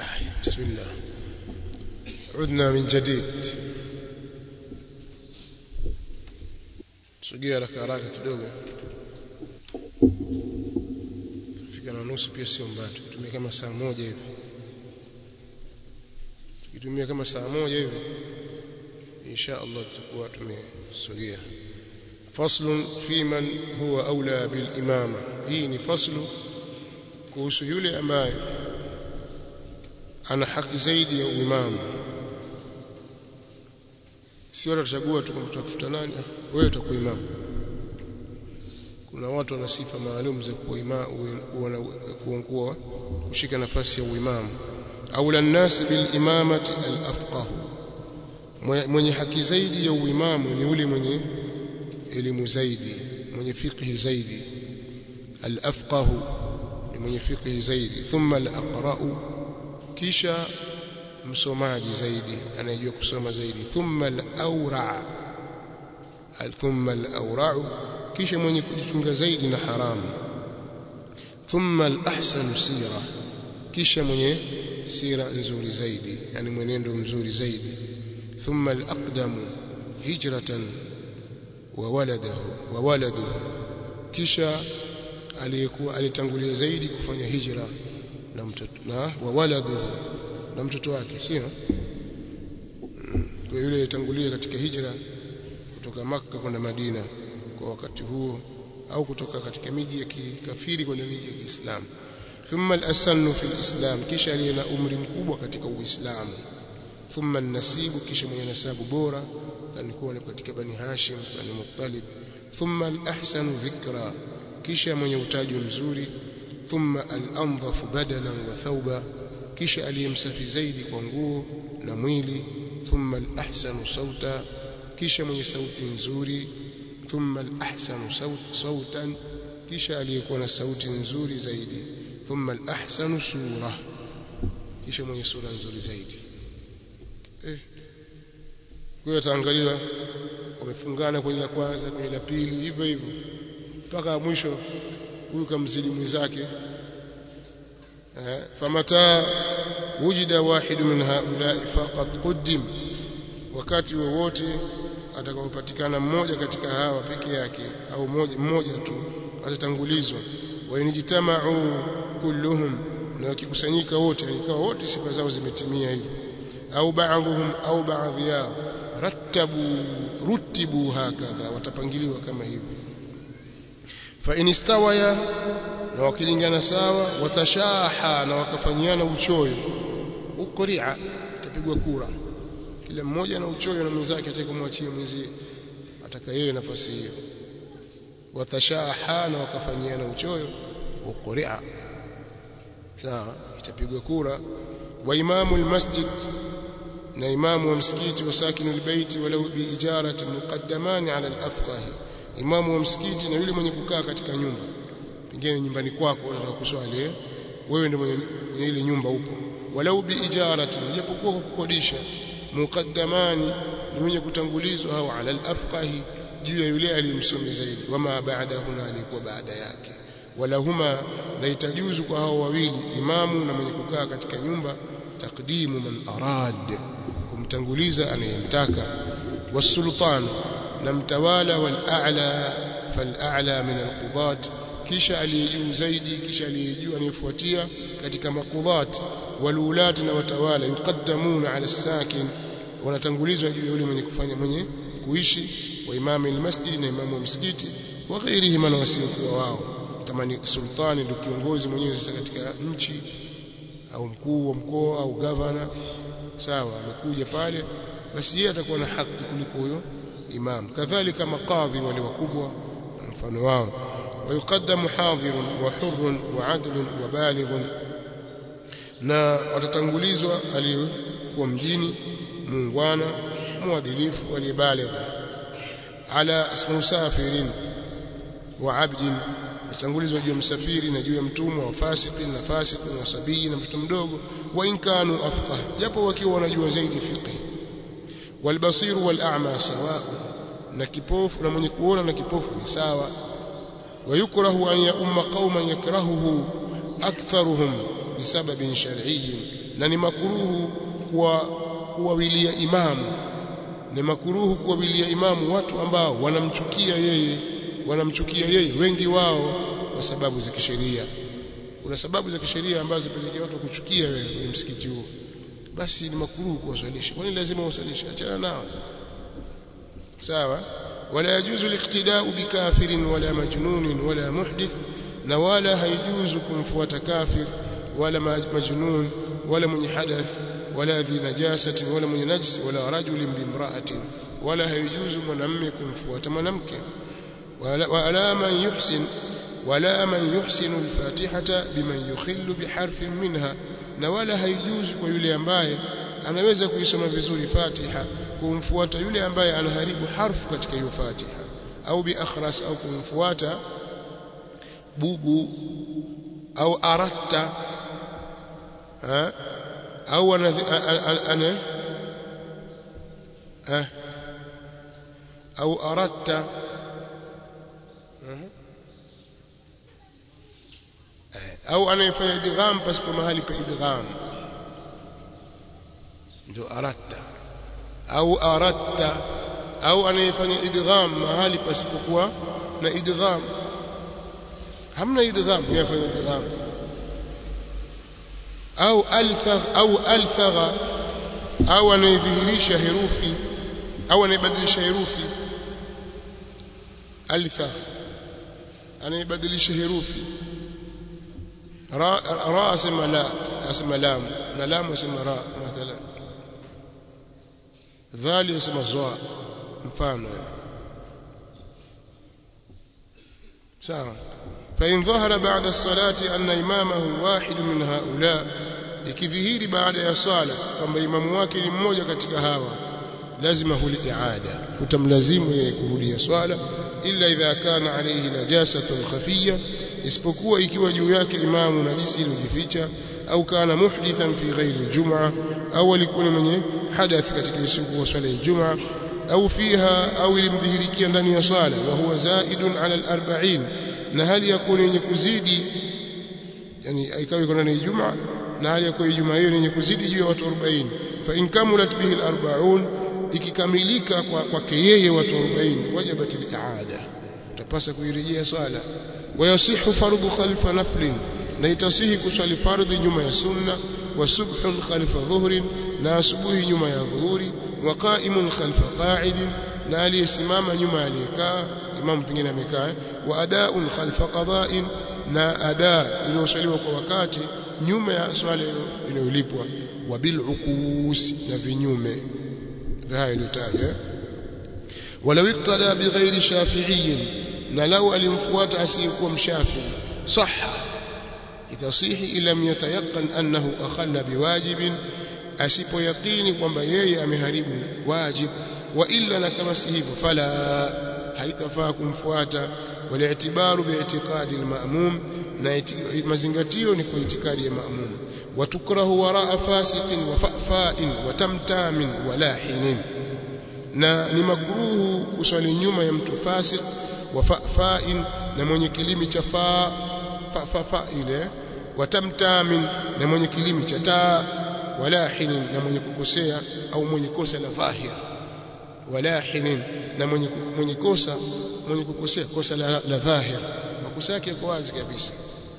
بسم الله عدنا من جديد sogea haraka haraka kidogo fika na nusu pia sio mbaya tukitumia kama saa moja hivi tukitumia kama saa moja hivi insha Allah tutakuwa tumesogea faslun fi man huwa aula bil imama hii ni faslu kuhusu yule ambaye ana haki zaidi ya uimamu si watu watachagua tu kumtafuta nani wewe utakuwa imamu kuna watu wana sifa maalum za kuwa imamu kuwa kushika nafasi ya uimamu au la nas bil imamati al afqah mwenye haki zaidi ya uimamu ni yule mwenye elimu zaidi mwenye fiqhi zaidi al afqah ni mwenye fiqhi zaidi thumma al aqra'u kisha msomaji zaidi anayejua kusoma zaidi thumma al-awra thumma al-awra kisha mwenye kujichunga zaidi na haramu thumma al-ahsanu sira kisha mwenye sira nzuri zaidi yani mwenendo mzuri zaidi thumma al-aqdamu hijratan wa waladahu wa waladuhu kisha aliyekuwa alitangulia zaidi kufanya hijra na mtoto na wa waladuhu na mtoto wake sio kwa yule alitangulia katika hijra kutoka maka kwenda Madina kwa wakati huo au kutoka katika miji ya kikafiri kwenda miji ya Kiislamu thumma al-asannu fi al-islam kisha aliye na umri mkubwa katika Uislamu thumma an-nasibu kisha mwenye nasabu bora alikuwa katika bani Hashim bani Muttalib thumma al-ahsanu dhikra kisha mwenye utaji mzuri thumma al-anzafu badalan wa thawba kisha aliyemsafi zaidi kwa nguo na mwili thumma al-ahsanu sauta kisha mwenye sauti nzuri thumma al-ahsanu sautan kisha aliyekuwa na sauti nzuri zaidi thumma al-ahsanu sura kisha mwenye sura nzuri zaidi eh kwa hiyo taangalia wamefungana kwenye la kwanza kwenye la pili hivyo hivyo mpaka mwisho huyu kamzidi mwenzake famata wujida wahidu min haulai faqat quddim wakati wowote atakapopatikana mmoja katika hawa peke yake au mmoja mmoja tu atatangulizwa wa injitama'u kulluhum na wakikusanyika wote ikawa wote sifa zao zimetimia hivyo au baadhuhum au baadhi yao rattabu rutibu hakadha watapangiliwa kama hivyo fa in istawaya na wakilingana sawa watashaha na wakafanyiana uchoyo uqri'a tapigwa kura kila mmoja na uchoyo na mwenzake atakomwachia mwenzie ataka yeye nafasi hiyo watashaha na wakafanyiana uchoyo uqri'a sawa itapigwa kura wa imamu almasjid na imamu wa msikiti wa sakinu albayti walau bi ijarati muqaddamani ala alafqah imamu wa msikiti na yule mwenye kukaa katika nyumba pengine nyumbani kwako unataka kuswali wewe ndio mwenye ile nyumba upo walau bi ijarati japokuwa kwa kukodisha muqaddamani ni mwenye kutangulizwa au ala alafqah juu ya yule aliyemsomi zaidi wama ba'dahu na alikuwa baada yake wala huma la itajuzu kwa hao wawili imamu na mwenye kukaa katika nyumba takdimu man arad kumtanguliza anayemtaka wasultan na mtawala wal a'la fal a'la min alqudat kisha aliyejuu zaidi kisha aliyejuu anayefuatia katika maqudhat walulat na watawala yuqaddamuna ala sakin wanatangulizwa juu ya yule mwenye kufanya mwenye kuishi wa imamu almasjid na imamu wa msikiti wa ghairihi man wasiokuwa wao kama ni sultani ndio kiongozi mwenyewe sasa katika nchi au mkuu wa mkoa au gavana sawa amekuja pale basi yeye atakuwa na haki kuliko huyo imam kadhalika maqadhi wale wakubwa mfano wao ويقدم حاضر وحر وعدل وبالغ na watatangulizwa aliyekuwa mjini muungwana mwadilifu aliyebaligh ala musafirin wa abdin atangulizwa juu ya msafiri na juu ya mtumwa wa fasiki na fasiki na sabii na mtoto mdogo wa inkanu afqah japo wakiwa wanajua zaidi fiqh walbasir wal'ama sawa na kipofu na mwenye kuona na kipofu ni sawa ويكره أن يؤم قوما يكرهه أكثرهم lisababin shar'iyyin na ni makuruhu kuwa kuwawilia imamu ni makuruhu kuwawilia imamu watu ambao wanamchukia yeye wanamchukia yeye wengi wao kwa sababu za kisheria kuna sababu za kisheria ambazo zipelekea watu kuchukia wewe kwenye msikiti huo basi ni makuruhu kuwaswalisha kwani lazima usalishe achana nao sawa wala yajuzu liqtida'u bikafirin wala majnunin wala muhdith na wala haijuzu kumfuata kafir wala majnun wala mwenye hadath wala dhi najasatin wala mwenye najis wala rajulin bimra'atin wala haijuzu mwanamume kumfuata mwanamke wala wala man yuhsin wala man yuhsinu al-fatihata biman yukhillu biharfin minha na wala haijuzu kwa yule ambaye anaweza kuisoma vizuri Fatiha kumfuata yule ambaye anaharibu harfu katika hiyo Fatiha au bi akhras au kumfuata bubu au aratta ha? au ana ana ha? au aratta au anayefanya idgham pasipo mahali pa idgham ndio aratta au aratta au anayefanya idgham mahali pasipokuwa na idgham hamna idgham yafanya idgham au alfagh au alfagha au anayedhihirisha herufi au anayebadilisha herufi alfagh anayebadilisha herufi ra ra asema la asema lam na lam asema ra mathalan dhali asema zwa mfano sawa فإن ظهر بعد الصلاة أن إمامه واحد من هؤلاء ikidhihiri baada ya swala kwamba imamu wake ni mmoja katika hawa lazima huli iada utamlazimu yeye kurudia swala illa idha kana alayhi najasatun khafiyya isipokuwa ikiwa juu yake imamu najisi iliyojificha au kana muhdithan fi ghairi aljum'a au alikuwa mwenye hadath katika siku ya swala ya Ijumaa au fiha au ilimdhihirikia ndani ya swala wa huwa zaidun ala al-40 na hali ya kuwa yenye kuzidi yani ikawa iko ndani ya Ijumaa na hali ya kuwa Ijumaa hiyo yenye kuzidi juu ya watu 40 fa in kamulat bihi al-40 ikikamilika kwa kwake yeye watu 40 wajibat al-i'ada utapasa kuirejea swala wayasihu fardhu khalfa naflin na itasihi kuswali fardhi nyuma ya sunna wa subhun khalfa dhuhrin na asubuhi nyuma ya dhuhuri wa qa'imun khalfa qa'idin na aliyesimama nyuma aliyekaa imam pengine amekaa wa ada'un khalfa qada'in na ada inayosaliwa kwa wakati nyuma ya swala inayolipwa wa bil ukus na vinyume haya iliyotajwa walau iqtada bighairi shafi'iyyin na lau alimfuata asiyekuwa mshafi sahha itasihi ilam yatayaqqan annahu akhalla biwajibin asipoyaqini kwamba yeye ameharibu wajib wa illa na kama si hivyo fala haitafaa kumfuata wali'tibaru bi'tiqadi al-ma'mum na mazingatio ni kwa itikadi ya ma'mum watukrahu waraa fasiqin wa fa'fa'in wa tamtamin wa lahinin na ni makruhu kuswali nyuma ya mtu fasik wa fa'fa'in na mwenye kilimi cha fa fa fa, fa ile wa tamtamin na mwenye kilimi cha taa walahinin na mwenye kukosea au mwenye kosa la dhahir walahinin na mwenye mwenye kosa mwenye kukosea kosa la, la dhahir makosa yake yako wazi kabisa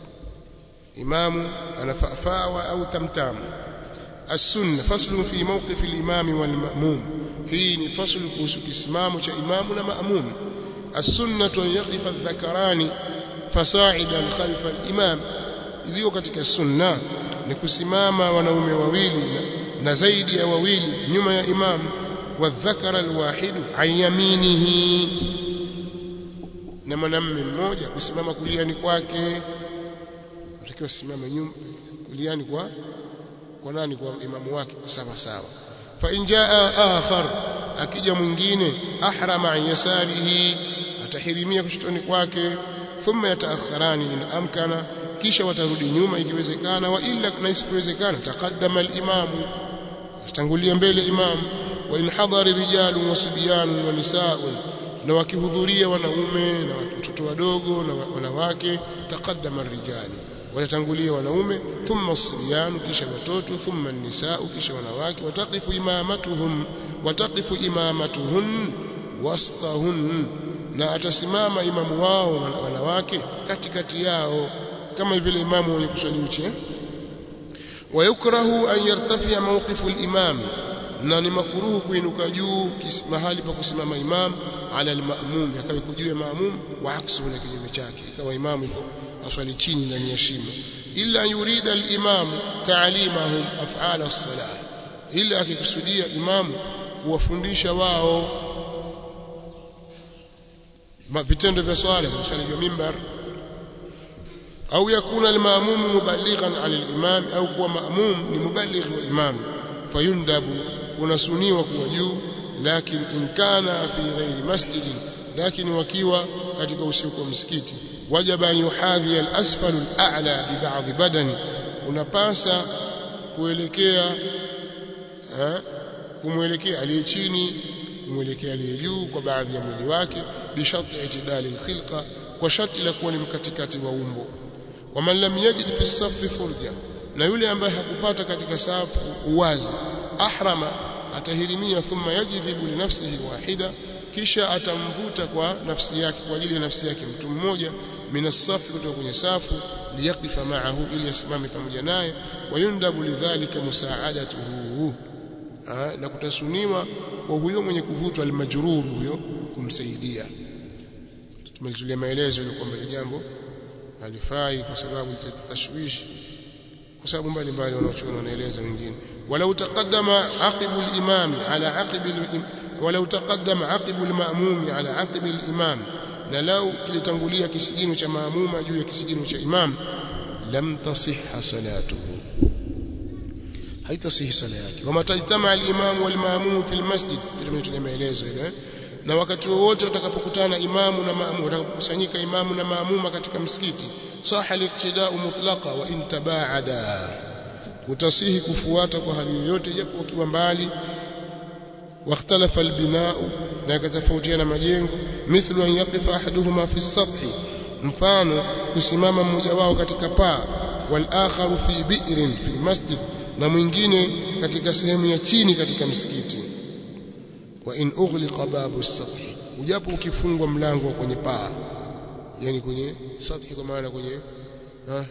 imamu anafaa au tamtam السنه فصل في موقف الامام والماموم hii ni faslu kuhusu kisimamo cha imamu na maamum السنه ان يقف الذكران فصاعدا خلف الامام iliyo katika sunna ni kusimama wanaume wawili na zaidi ya wawili nyuma ya imam wadhakara alwahid an yaminihi na mwanamume mmoja kusimama kuliani kwake utakiwa simama nyuma kuliani kwa kwa nani kwa imamu wake sawa sawa fa in jaa akhar akija mwingine ahrama an yasarihi atahirimia kushotoni kwake thumma yataakharani in amkana kisha watarudi nyuma ikiwezekana wa illa na isiwezekana taqaddama al-imamu tangulia mbele imam wa in hadari rijalun wa sibyanun wa nisaa'un na wakihudhuria wanaume na watoto wadogo na wanawake taqaddama ar-rijal watatangulia wanaume thumma as-sibyan kisha watoto thumma an-nisaa kisha wanawake wataqifu imamatuhum wataqifu imamatuhun wastahun na atasimama imamu wao wanawake katikati yao kama vile imamu wenye kuswali uchi wayukrahu an yartafia mawqifu al-imam na ni makuruhu kuinuka juu mahali pa kusimama imam ala al-ma'mum yakawa juu ya ma'mum wa aksu na kinyume chake ikawa imamu iko aswali chini ndani ya shimo illa yurida al-imam ta'limahum af'ala as-salah illa akikusudia imamu kuwafundisha wao vitendo vya swala mshali wa mimbar au yakuna al-ma'mum muballighan 'ala al-imam au kuwa ma'mum ni muballigh wa imam fayundabu unasuniwa kuwa juu lakini in kana fi ghairi masjid lakini wakiwa katika usiku wa msikiti wajaba yuhadhi al-asfal al-a'la bi ba'd badani unapasa kuelekea kumwelekea aliye chini kumwelekea aliye juu kwa baadhi ya mwili wake bishati itidali al-khilqa kwa sharti la kuwa ni mkatikati wa umbo waman lam yajid fi safi furja na yule ambaye hakupata katika safu uwazi ahrama atahirimia thumma yajidhibu li nafsihi wahida kisha atamvuta kwa nafsi yake kwa ajili ya nafsi yake mtu mmoja minasafi kutoka kwenye safu liyaqifa ma'ahu ili asimame pamoja naye wayundabu lidhalika musaadatuhu na kutasuniwa kwa huyo mwenye kuvutwa almajrur huyo kumsaidia tumelitulia maelezo ile kwamba jambo halifai kwa sababu tashwishi kwa sababu mbalimbali wanaochuoni wanaeleza wengine walau taqaddama aqibu al-imam ala aqibi walau taqaddama aqibu al-ma'mum ala aqibi al-imam na lau kilitangulia kisigino cha maamuma juu ya kisigino cha imam lam tasihha salatuhu haitasihi sala yake wama tajtama al-imam wal-ma'mum fi al-masjid tumetulia maelezo ile na wakati wowote utakapokutana imamu na maamuma utakapokusanyika imamu na maamuma katika msikiti saha liqtida'u mutlaqa wa in tabaada kutasihi kufuata kwa hali yoyote japo wakiwa mbali واختلف البناء na yakatofautiana majengo mithlu an yaqifa ahaduhuma fi sathi mfano kusimama mmoja wao katika paa wal akharu fi bi'rin fi masjid na mwingine katika sehemu ya chini katika msikiti wa in ughliqa babu as-sathi ujapo ukifungwa mlango kwenye paa yani kwenye sathi kwa maana kwenye ha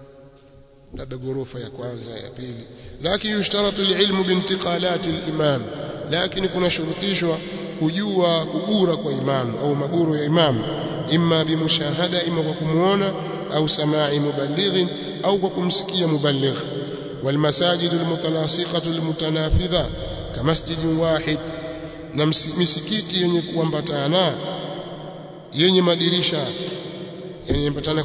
labda ghorofa ya kwanza ya pili lakini yushtaratu al-ilmu bintiqalat al-imam lakini kuna shurutishwa kujua kugura kwa imamu au maguru ya imamu imma bimushahada imma kwa kumuona au samai muballighin au kwa kumsikia muballigh والمساجد المتلاصقة المتنافذة كمسجد واحد na misikiti yenye kuambatana yenye madirisha yenye kuambatana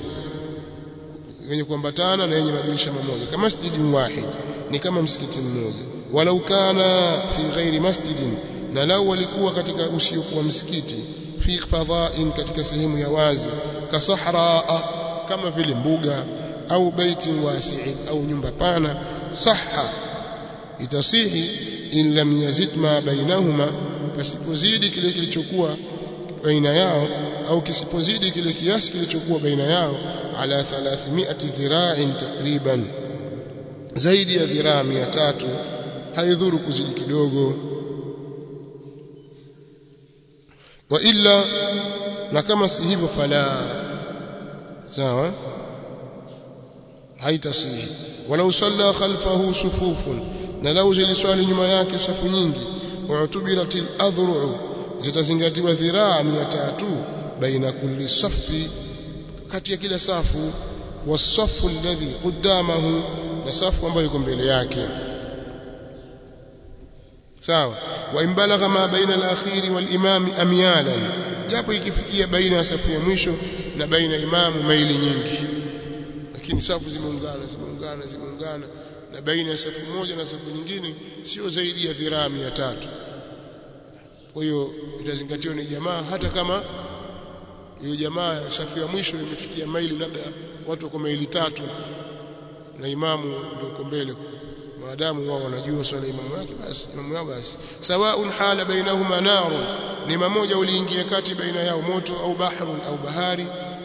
yenye kuambatana na yenye madirisha mamoja kama masjidin wahid ni kama msikiti mmoja walau kana fi ghairi masjidin na lau walikuwa katika usiokuwa msikiti fi fadha'in katika sehemu ya wazi kasahra kama vile mbuga au baitin wasi'in au nyumba pana sahha itasihi in lam yazid ma bainahuma pasipozidi kile kilichokuwa baina yao au kisipozidi kile kiasi kilichokuwa baina yao ala 300 dhira'in takriban zaidi ya dhiraa 300 haidhuru kuzidi kidogo wa illa na kama si hivyo fala sawa haitasihi walau salla khalfahu sufufun na lau ziliswali nyuma yake safu nyingi u'tubiratil adhru'u zitazingatiwa dhiraa 300 baina kulli safi kati ya kila safu wasafu alladhi qudamahu na safu ambayo iko mbele yake sawa wa imbalagha ma baina al-akhiri wal-imam amyalan japo ikifikia baina ya safu ya mwisho na baina imamu maili nyingi lakini safu zimeungana zimeungana zimeungana na baina ya safu moja na safu nyingine sio zaidi ya dhiraa 300 kwa hiyo itazingatiwa ni jamaa hata kama hiyo jamaa safu ya mwisho imefikia maili labda watu kwa maili tatu na imamu ndio uko mbele maadamu wao wanajua swala imamu yake basi imamu yao basi sawaun hala bainahuma naru ni mmoja uliingia kati baina yao moto au bahrun au bahari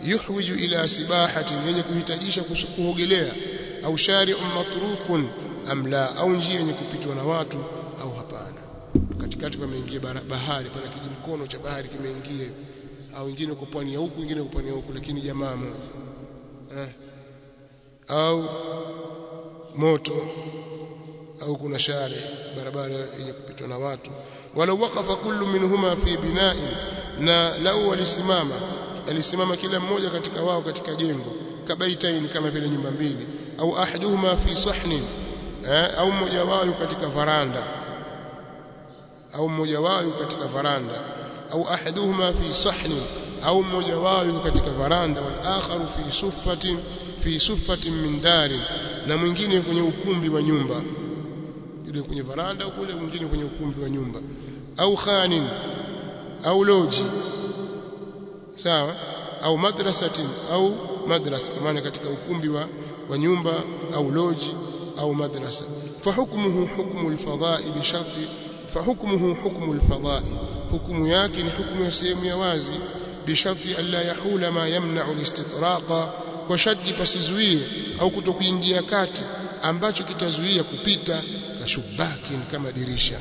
yuhwiju ila sibahatin yenye kuhitajisha kuogelea au shari'un matruqun am la au njia yenye kupitwa na watu au hapana katikati pameingia bahari pana kijimkono cha bahari kimeingia au wengine uko pwani ya huku wengine uko pwani ya huku lakini jamaa moja eh. au moto au kuna share barabara yenye kupitwa na watu walau waqafa kullu minhuma fi bina'in na lau walisimama alisimama kila mmoja katika wao katika jengo kabaitaini kama vile nyumba mbili au ahaduhuma fi sahnin eh, au mmoja wao katika varanda au mmoja wao katika varanda au ahaduhuma fi sahnin au mmoja wao katika varanda wal akharu fi suffatin fi suffatin min dari na mwingine kwenye ukumbi wa nyumba yule kwenye varanda kule mwingine kwenye ukumbi wa nyumba au khanin au loji sawa au madrasatin au madrasa kwa maana katika ukumbi wa, wa nyumba au loji au madrasa fahukmuhu hukmu alfadha'i bi sharti fahukmuhu hukmu alfadha'i hukumu yake ni hukumu ya sehemu ya wazi bi sharti alla yahula ma yamna'u alistitraqa kwa sharti pasizuie au kutokuingia kati ambacho kitazuia kupita kashubakin kama dirisha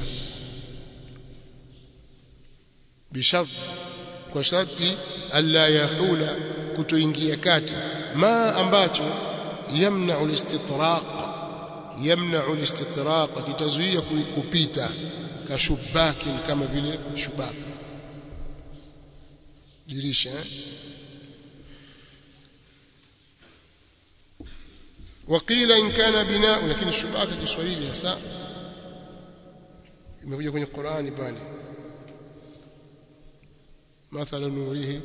bisharti kwa sharti alla yahula kutoingia kati ma ambacho yamna'u alistitraq yamna'u alistitraq kitazuia kupita kashubakin kama vile shubaka dirisha eh? وقيل إن كان بناء لكن الشباك Kiswahili hasa imekuja kwenye Qur'ani pale مثل نوره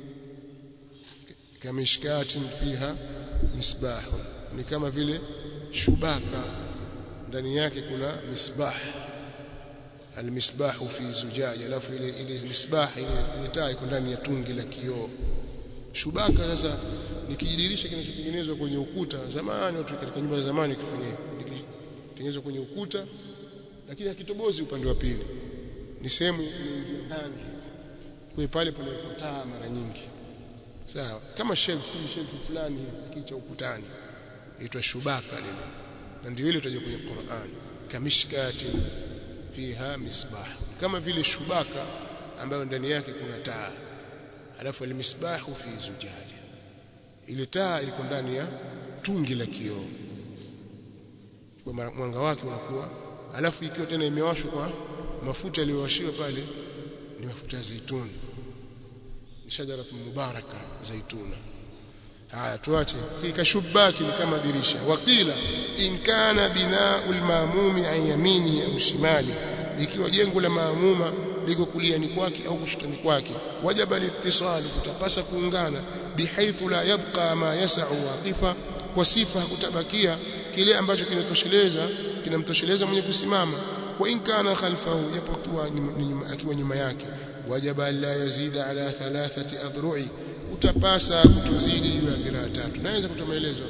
كمشكات فيها مصباح ni kama vile shubaka ndani yake kuna misbah almisbahu fi zujaja alafu ile ile misbah ile, ile taa iko ndani ya tungi la kioo shubaka sasa ni kijidirisha kinachotengenezwa kwenye ukuta zamani watu katika nyumba za zamani kifanya hivyo kitengenezwa kwenye ukuta lakini hakitobozi upande wa pili ni sehemu ndani kwa pale pana taa mara nyingi sawa kama shelf hii shelf fulani hivi kicha ukutani inaitwa shubaka lile na ndio ile utaje kwenye Qur'an kamishkati fiha misbah kama vile shubaka ambayo ndani yake kuna taa alafu almisbahu fi zujaja ile taa iko ndani ya tungi la kioo kwa mwanga wake unakuwa alafu ikiwa tena imewashwa kwa mafuta yaliyowashiwa pale ni mafuta ya zaituni shajaratu mubaraka zaituna haya tuache kikashubaki ni kama dirisha waqila in kana binaul maamumi an yamini au shimali ikiwa jengo la maamuma liko kuliani kwake au kushotani kwake wajaba litisali kutapasa kuungana bihaithu la yabqa ma yasau waqifa kwa sifa hakutabakia kile ambacho kinatosheleza kinamtosheleza mwenye kusimama wa in kana khalfahu japokuwa akiwa nyuma yake wajaba la yazida ala thalathati adhru'i utapasa kutozidi juu ya dhiraa tatu naweza kutoa maelezo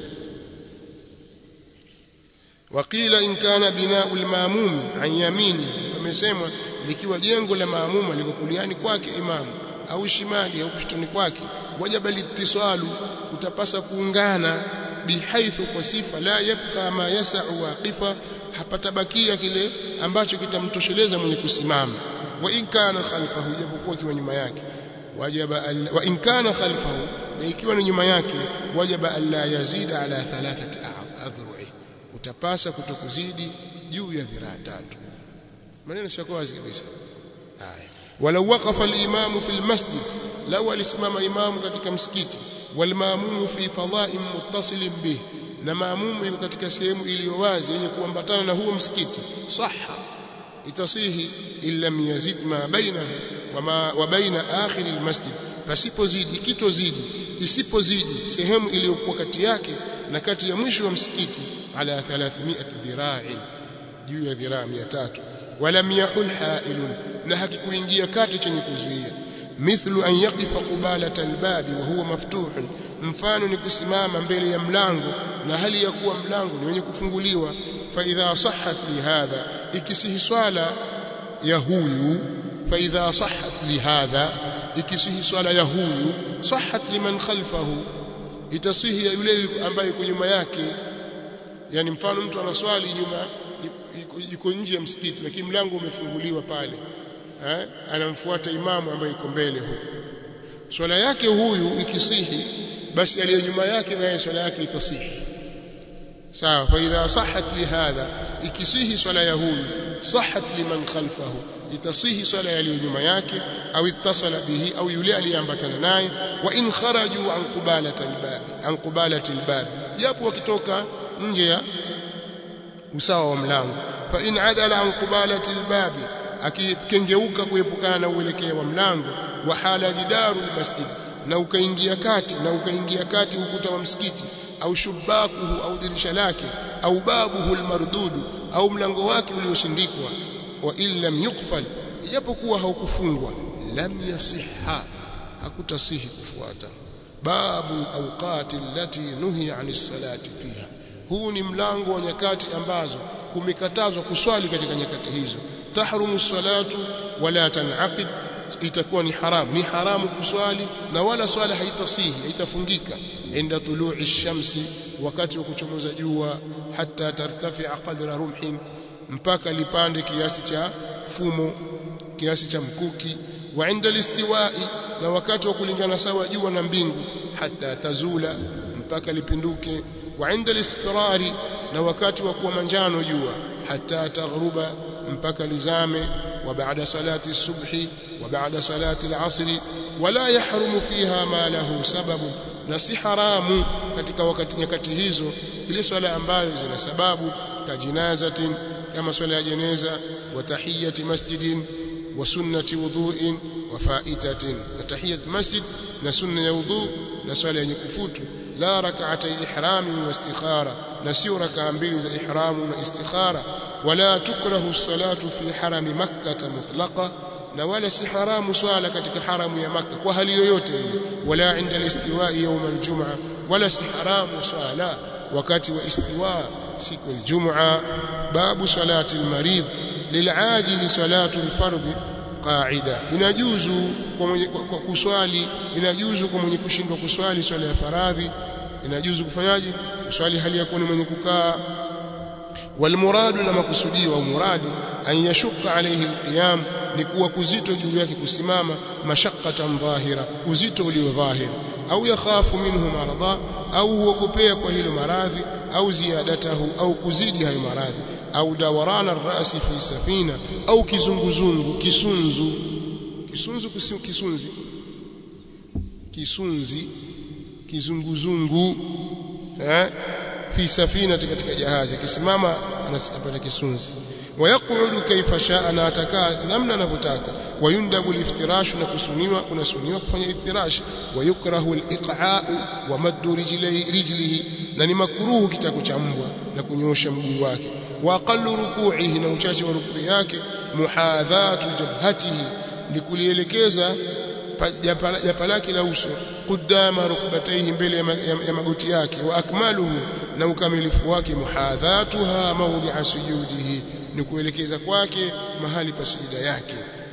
waqila in kana bina'u al-ma'mum an yamini pamesemwa likiwa jengo la maamuma liko kuliani kwake imamu au shimali au kushtoni kwake wajaba litisalu utapasa kuungana bihaithu kwa sifa la yabqa ma yasau waqifa hapatabakia kile ambacho kitamtosheleza mwenye kusimama wa in kana khalfahu japokuwa kiwa nyuma yake wajaba wa in kana khalfahu na ikiwa ni nyuma yake wajaba alla yazida ala thalathati adhru'i utapasa kutokuzidi juu ya dhiraa tatu maneno sio wazi kabisa haya walau waqafa al-imam fi al-masjid law alisimama imamu katika msikiti wal maamumu fi fadha'in muttasilin bih na maamumu yuko katika sehemu iliyo wazi yenye kuambatana na huo msikiti sahha itasihi illam yazid ma bainahu wama wa baina akhir almasjid pasipozidi kitozidi isipozidi sehemu iliyokuwa kati yake na kati ya mwisho wa msikiti ala 300 dhira'in juu ya dhiraa 300 walam yahul ha'ilun na hakikuingia kati chenye kuzuia mithlu an yaqifa qubalata albabi wa huwa maftuhun mfano ni kusimama mbele ya mlango na hali ya kuwa mlango ni wenye kufunguliwa fa idha sahhat li hadha ikisihi swala ya huyu fa idha sahhat li hadha ikisihi swala ya huyu sahhat liman khalfahu itasihi ya yule ambaye yuko nyuma yake yani mfano mtu anaswali nyuma yuko nje ya msikiti lakini mlango umefunguliwa pale eh anamfuata imamu ambaye yuko mbele huko swala yake huyu ikisihi basi aliyo nyuma yake naye swala yake itasihi sawa fa idha sahhat lihadha ikisihi swala ya huyu sahhat liman khalfahu itasihi swala ya nyuma yake au ittasala bihi au yule aliyeambatana naye wa in kharaju an qubalati albab an qubalati albab japo wakitoka nje ya usawa wa mlango fa in adala an qubalati albab akikengeuka kuepukana na uelekeo wa mlango wa hala jidaru almasjid na ukaingia kati na ukaingia kati ukuta wa msikiti au shubakuhu au dirisha lake au babuhu almardudu au mlango wake ulioshindikwa wa illam yuqfal ijapokuwa haukufungwa lam yasihha hakutasihi kufuata babu awqati allati nuhiya anis salati fiha huu ni mlango wa nyakati ambazo kumekatazwa kuswali katika nyakati hizo tahrumu salatu wala tanaqid itakuwa ni haram ni haramu kuswali na wala swala haitasihi haitafungika inda tulu'i shamsi wakati wa kuchomoza jua hata tartafi'a qadra rumhin mpaka lipande kiasi cha fumo kiasi cha mkuki wa inda listiwa'i na wakati wa kulingana sawa jua na mbingu hata tazula mpaka lipinduke wa inda lisfirari na wakati wa kuwa manjano jua hata taghruba mpaka lizame wa baada salati subhi wa baada salati al-asri wala yahrumu fiha ma lahu sababu na si haramu katika wakati nyakati hizo ile swala ambayo zina sababu kajinazatin kama swala ya jeneza wa tahiyati masjidin wa sunnati wudhu'in wa faitatin na tahiyat masjid na sunna ya wudhu na swala yenye kufutu la rak'atay ihrami wa istikhara na sio rak'a mbili za ihramu na istikhara wala tukrahu salatu fi harami makkah mutlaqa na wala si haramu swala katika haramu ya Makka kwa hali yoyote ile wala inda al-istiwa'i yawm al-jum'a wala si haramu swala wakati wa istiwa siku al-jum'a babu salati al-marid lil'ajil salatu al-fardh qa'ida inajuzu kwa mwenye kwa kuswali inajuzu kwa mwenye kushindwa kuswali swala ya faradhi inajuzu kufanyaje kuswali hali ya kuwa mwenye kukaa والمراد لما كسوديو au muradi an yashqa alayhi alqiyam ni kuwa kuzito juu yake kusimama mashaqqatan dhahira uzito ulio dhahir au yakhafu minhu maradha au huogopea kwa hilo maradhi au ziyadatahu au kuzidi hayo maradhi au dawarana ar-ra'si fi safina au kizunguzungu kisunzu kisunzu kisunzi kisunzi kizunguzungu eh fi safina katika jahazi akisimama anapata kisunzi wayaqudu kaifa shaa na atakaa namna anavyotaka wayundabu liftirashu na kusuniwa kunasuniwa kufanya iftirash wayukrahu aliqa'u wa maddu rijlihi rijlihi na ni makruhu kitako cha mbwa na kunyosha mguu wake wa aqallu ruku'ihi na uchache wa rukuu yake muhadhatu jabhatihi ni kulielekeza japa lake la uso qudama rukbatayhi mbele ya magoti yake wa akmaluhu na ukamilifu wake muhadhatuha mawdi'a sujudihi ni kuelekeza kwake mahali pa sujuda yake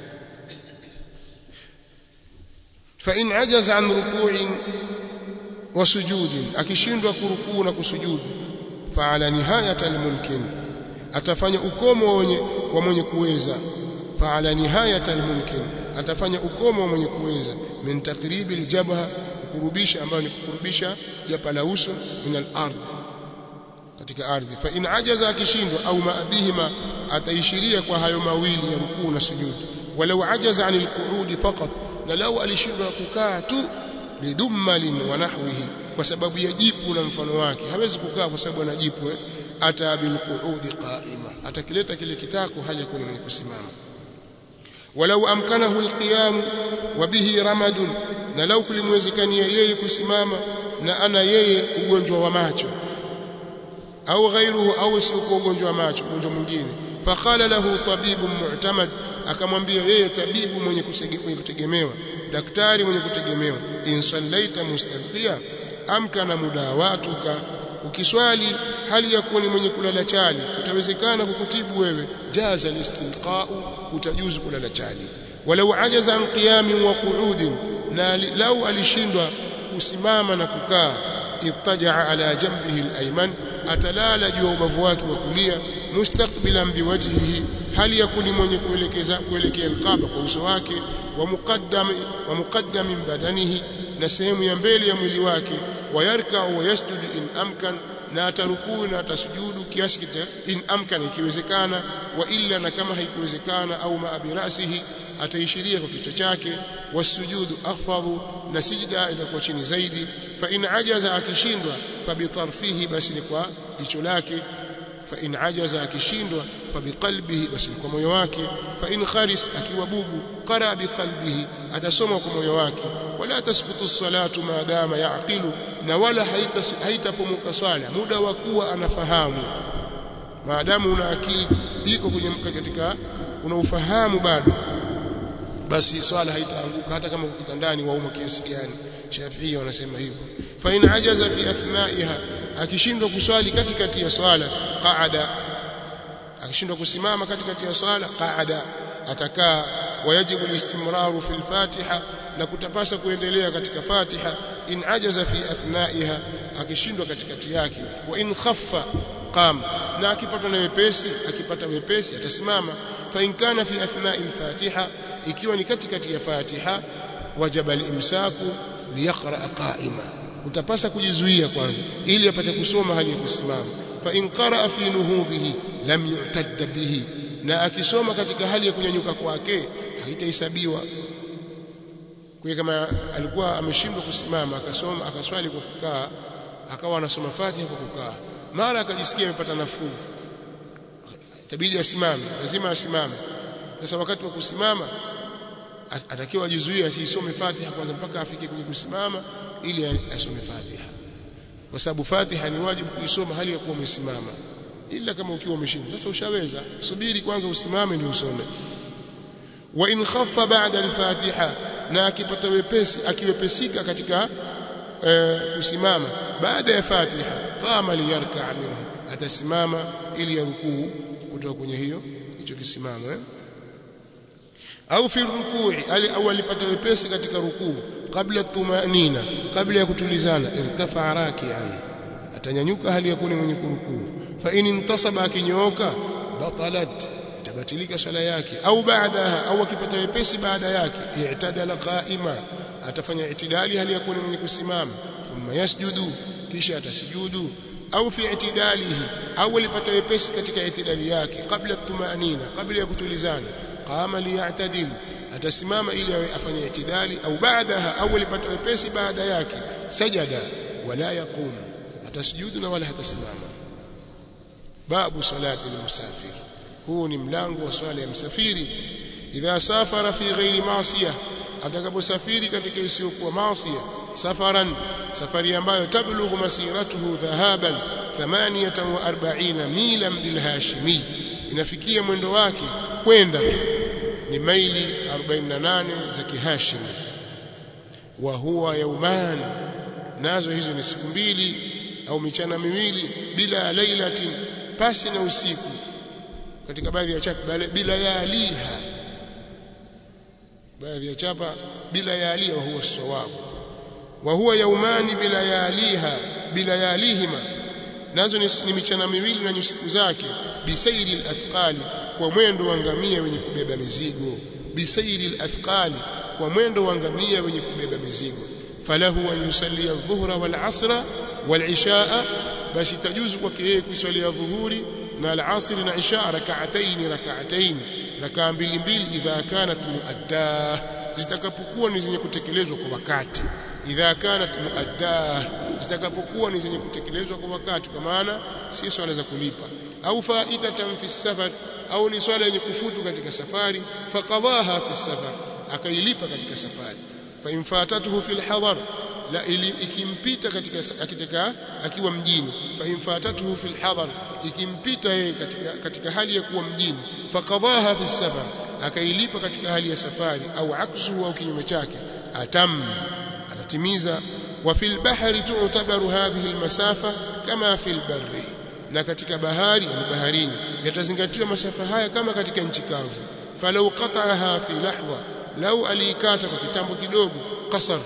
fa in ajaza an ruku'in wa sujudin akishindwa kurukuu na kusujudu fa ala nihayati almumkin atafanya ukomo wenye wa mwenye kuweza fa ala nihayati almumkin atafanya ukomo wa mwenye kuweza min takribi aljabha kurubisha ambayo ni kukurubisha japa la uso min al-ardh katika ardhi fa in ajaza akishindwa au maabihima ataishiria kwa hayo mawili ya rukuu na sujud walau ajaza anil qu'ud faqat na lau alishindwa kukaa tu lidummalin wa nahwihi kwa sababu ya jipu na mfano wake hawezi kukaa kwa sababu ana jipu eh? ata bil qu'ud qa'ima atakileta kile kitako hali ya kuwa mwenye kusimama walau amkanahu alqiyam wa bihi ramadun na lau kulimwezekania yeye kusimama na ana yeye ugonjwa wa macho au ghairuhu au sio ugonjwa wa macho ugonjwa mwingine faqala lahu tabibun mu'tamad akamwambia yeye tabibu mwenye kutegemewa daktari mwenye kutegemewa in sallaita mustalqiya amkana mudawatuka ukiswali hali ya kuwa ni mwenye kulala chali utawezekana kukutibu wewe jaza listinqa'u utajuzu kulala chali walau ajaza an qiyamin wa qu'udin na lau alishindwa kusimama na kukaa ittaja ala jambihi al-ayman atalala juu ya ubavu wake wa kulia mustaqbilan biwajhihi hali yakuni mwenye kuelekeza kuelekea alqaba kwa uso wake wa muqaddam wa muqaddam min badanihi na sehemu ya mbele ya mwili wake wayarka wa yasjudu in amkan na atarukuu na atasujudu kiasi kita in amkan ikiwezekana wa illa na kama haikuwezekana au ma birasihi ataishiria kwa kichwa chake wasujudu akhfadhu na sijda itakuwa chini zaidi fa in ajaza akishindwa fa bitarfihi basi ni kwa jicho lake fa in ajaza akishindwa fa biqalbihi basi ni kwa moyo wake fa in kharis akiwa bubu qara biqalbihi atasoma kwa moyo wake wala tasqutu salatu maadama yaqilu na wala haitapomuka swala muda wa kuwa anafahamu maadamu una akili iko kwenye katika una ufahamu bado basi swala haitaanguka hata kama uko kitandani wauma kiasi gani Shafi'i wanasema hivyo fa in ajaza fi athnaiha akishindwa kuswali katikati ya swala qaada akishindwa kusimama katikati ya swala qaada atakaa wayajibu alistimraru fi al-fatiha na kutapasa kuendelea katika fatiha in ajaza fi athnaiha akishindwa katikati yake wa in khaffa qam na akipata na wepesi akipata wepesi atasimama fa in kana fi athnai al-fatiha ikiwa ni katikati ya fatiha wajaba al-imsaku liyaqra qa'ima utapasa kujizuia kwanza ili apate kusoma hali ya kusimama fa in qara fi nuhudhihi lam yu'tadda bihi na akisoma katika hali ya kunyanyuka kwake haitahesabiwa kwa kama alikuwa ameshindwa kusimama akasoma akaswali kwa kukaa akawa anasoma Fatiha kwa kukaa mara akajisikia amepata nafuu itabidi asimame lazima asimame sasa wakati wa kusimama atakiwa ajizuie asisome Fatiha kwanza mpaka afike kwenye kusimama ili asome Fatiha kwa sababu Fatiha ni wajibu kuisoma hali ya kuwa umesimama ila kama ukiwa umeshinda sasa ushaweza subiri kwanza usimame ndio usome wa in khaffa ba'da al-Fatiha na akipata wepesi akiwepesika katika kusimama baada ya Fatiha qama liyarka minhu atasimama ili yarukuu kutoka kwenye hiyo hicho kisimamo eh? au fi rukui au alipata wepesi katika rukuu kabla tumanina kabla ya kutulizana irtafa raki'an atanyanyuka hali ya kuni mwenye kurukuu fa in intasaba akinyooka batalat itabatilika swala yake au baadaha au akipata wepesi baada yake i'tadala qa'ima atafanya itidali hali ya kuni mwenye kusimama thumma yasjudu kisha atasujudu au fi itidalihi au alipata wepesi katika itidali yake kabla tumanina kabla ya kutulizana qama liya'tadil atasimama ili afanye itidali au baadaha au alipata wepesi baada yake sajada wala yaqum atasujudu na wala hatasimama babu salati almusafir huu ni mlango wa swala ya msafiri idha safara fi ghairi ma'siyah atakaposafiri katika isiyokuwa maasiya safaran safari ambayo tablughu masiratuhu dhahaban 48 milan bil hashimi inafikia mwendo wake kwenda ni maili 48 za kihashim wa huwa yauman nazo hizo ni siku mbili au michana miwili bila lailatin pasi na usiku katika baadhi ya chapa bila yaliha baadhi ya chapa bila yaliha huwa sawabu wa huwa yaumani bila yaliha bila yalihima nazo ni, ni michana miwili na nyusiku zake bisairi al-athqali kwa mwendo wa ngamia wenye kubeba mizigo bisairi al-athqali kwa mwendo wa ngamia wenye kubeba mizigo falahu an yusalli adh-dhuhra wal-'asra wal-'ishaa basi tajuzu kwake yeye kuiswalia dhuhuri na al-'asr na isha rak'atayn rak'atayn rakaa mbili mbili idha kanat muaddah zitakapokuwa ni zenye kutekelezwa kwa wakati idha kanat muaddah zitakapokuwa ni zenye kutekelezwa kwa wakati kwa maana si swala za kulipa au faidatan fi safar au ni swala yenye kufutu katika safari faqadaha fi safar akailipa katika safari fa infatatuhu fil hadar la ili ikimpita katika katika akiwa mjini fa infatatuhu fil hadar ikimpita yeye katika katika hali ya kuwa mjini faqadaha fi safar akailipa katika hali ya safari au aksu au kinyume chake atam atatimiza wa fil bahri tu'tabaru hadhihi almasafa kama fil barri na katika bahari au baharini yatazingatiwa masafa haya kama katika nchi kavu falau qata'aha fi lahdha lau alikata kwa kitambo kidogo qasar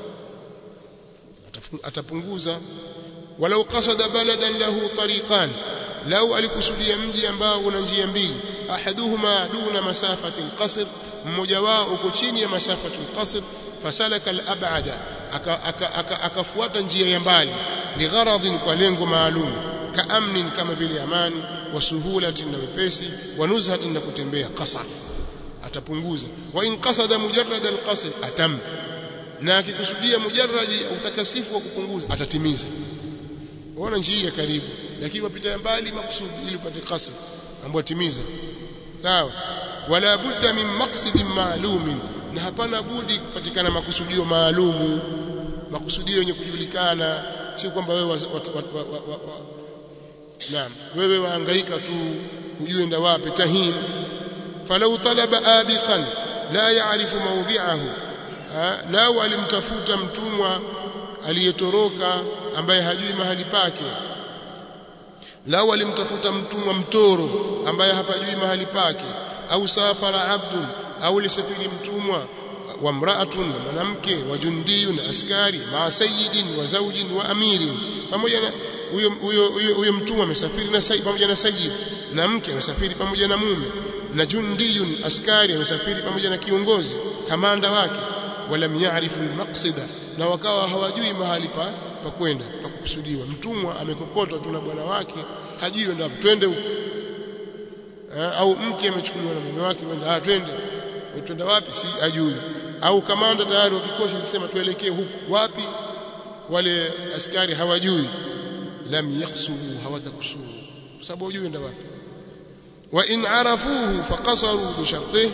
atapunguza walau qasada baladan lahu tariqan lau alikusudia mji ambao una njia mbili ahaduhuma duna masafati alqasr mmoja wao uko chini ya masafati alqasr fasalaka alab'ada akafuata njia ya mbali ligharadhin kwa lengo maalum kaamnin kama vile amani wa suhulatin na wepesi wa nuzhatin na kutembea qasar atapunguza wa in qasada mujarrad alqasr atam na akikusudia mujarradi utakasifu wa kupunguza atatimiza unaona njia ya karibu lakini wapita mbali makusudi ili upate qasr ambapo timiza sawa wala budda min maqsidin ma'lumin na hapana budi kupatikana makusudio maalumu makusudio yenye kujulikana si kwamba wewe wa, wa, wa, wa, wa, wa, naam wewe wahangaika tu hujui enda wapi tahin falau talaba abiqan la ya'rifu mawdi'ahu lau alimtafuta mtumwa aliyetoroka ambaye hajui mahali pake lau alimtafuta mtumwa mtoro ambaye hapajui mahali pake au safara abdun au lisafiri mtumwa wa mraatun na mwanamke wa jundiyun askari ma sayyidin wa zawjin wa amirin pamoja na huyo huyo huyo mtumwa amesafiri na sayyid pamoja na sayyid na mke amesafiri pamoja na mume na jundiyun askari amesafiri pamoja na kiongozi kamanda wake walam ya'rifu al-maqsida na wakawa hawajui mahali pa pa kwenda pa kukusudiwa mtumwa amekokotwa tu na bwana wake hajui enda twende huko au mke amechukuliwa na mume wake wenda ah twende twenda wapi si ajui au kamanda tayari wa kikosi alisema tuelekee huku wapi wale askari hawajui lam yaqsuru hawatakusuru kwa sababu hujui enda wapi wa in arafuhu faqasaru bi shartihi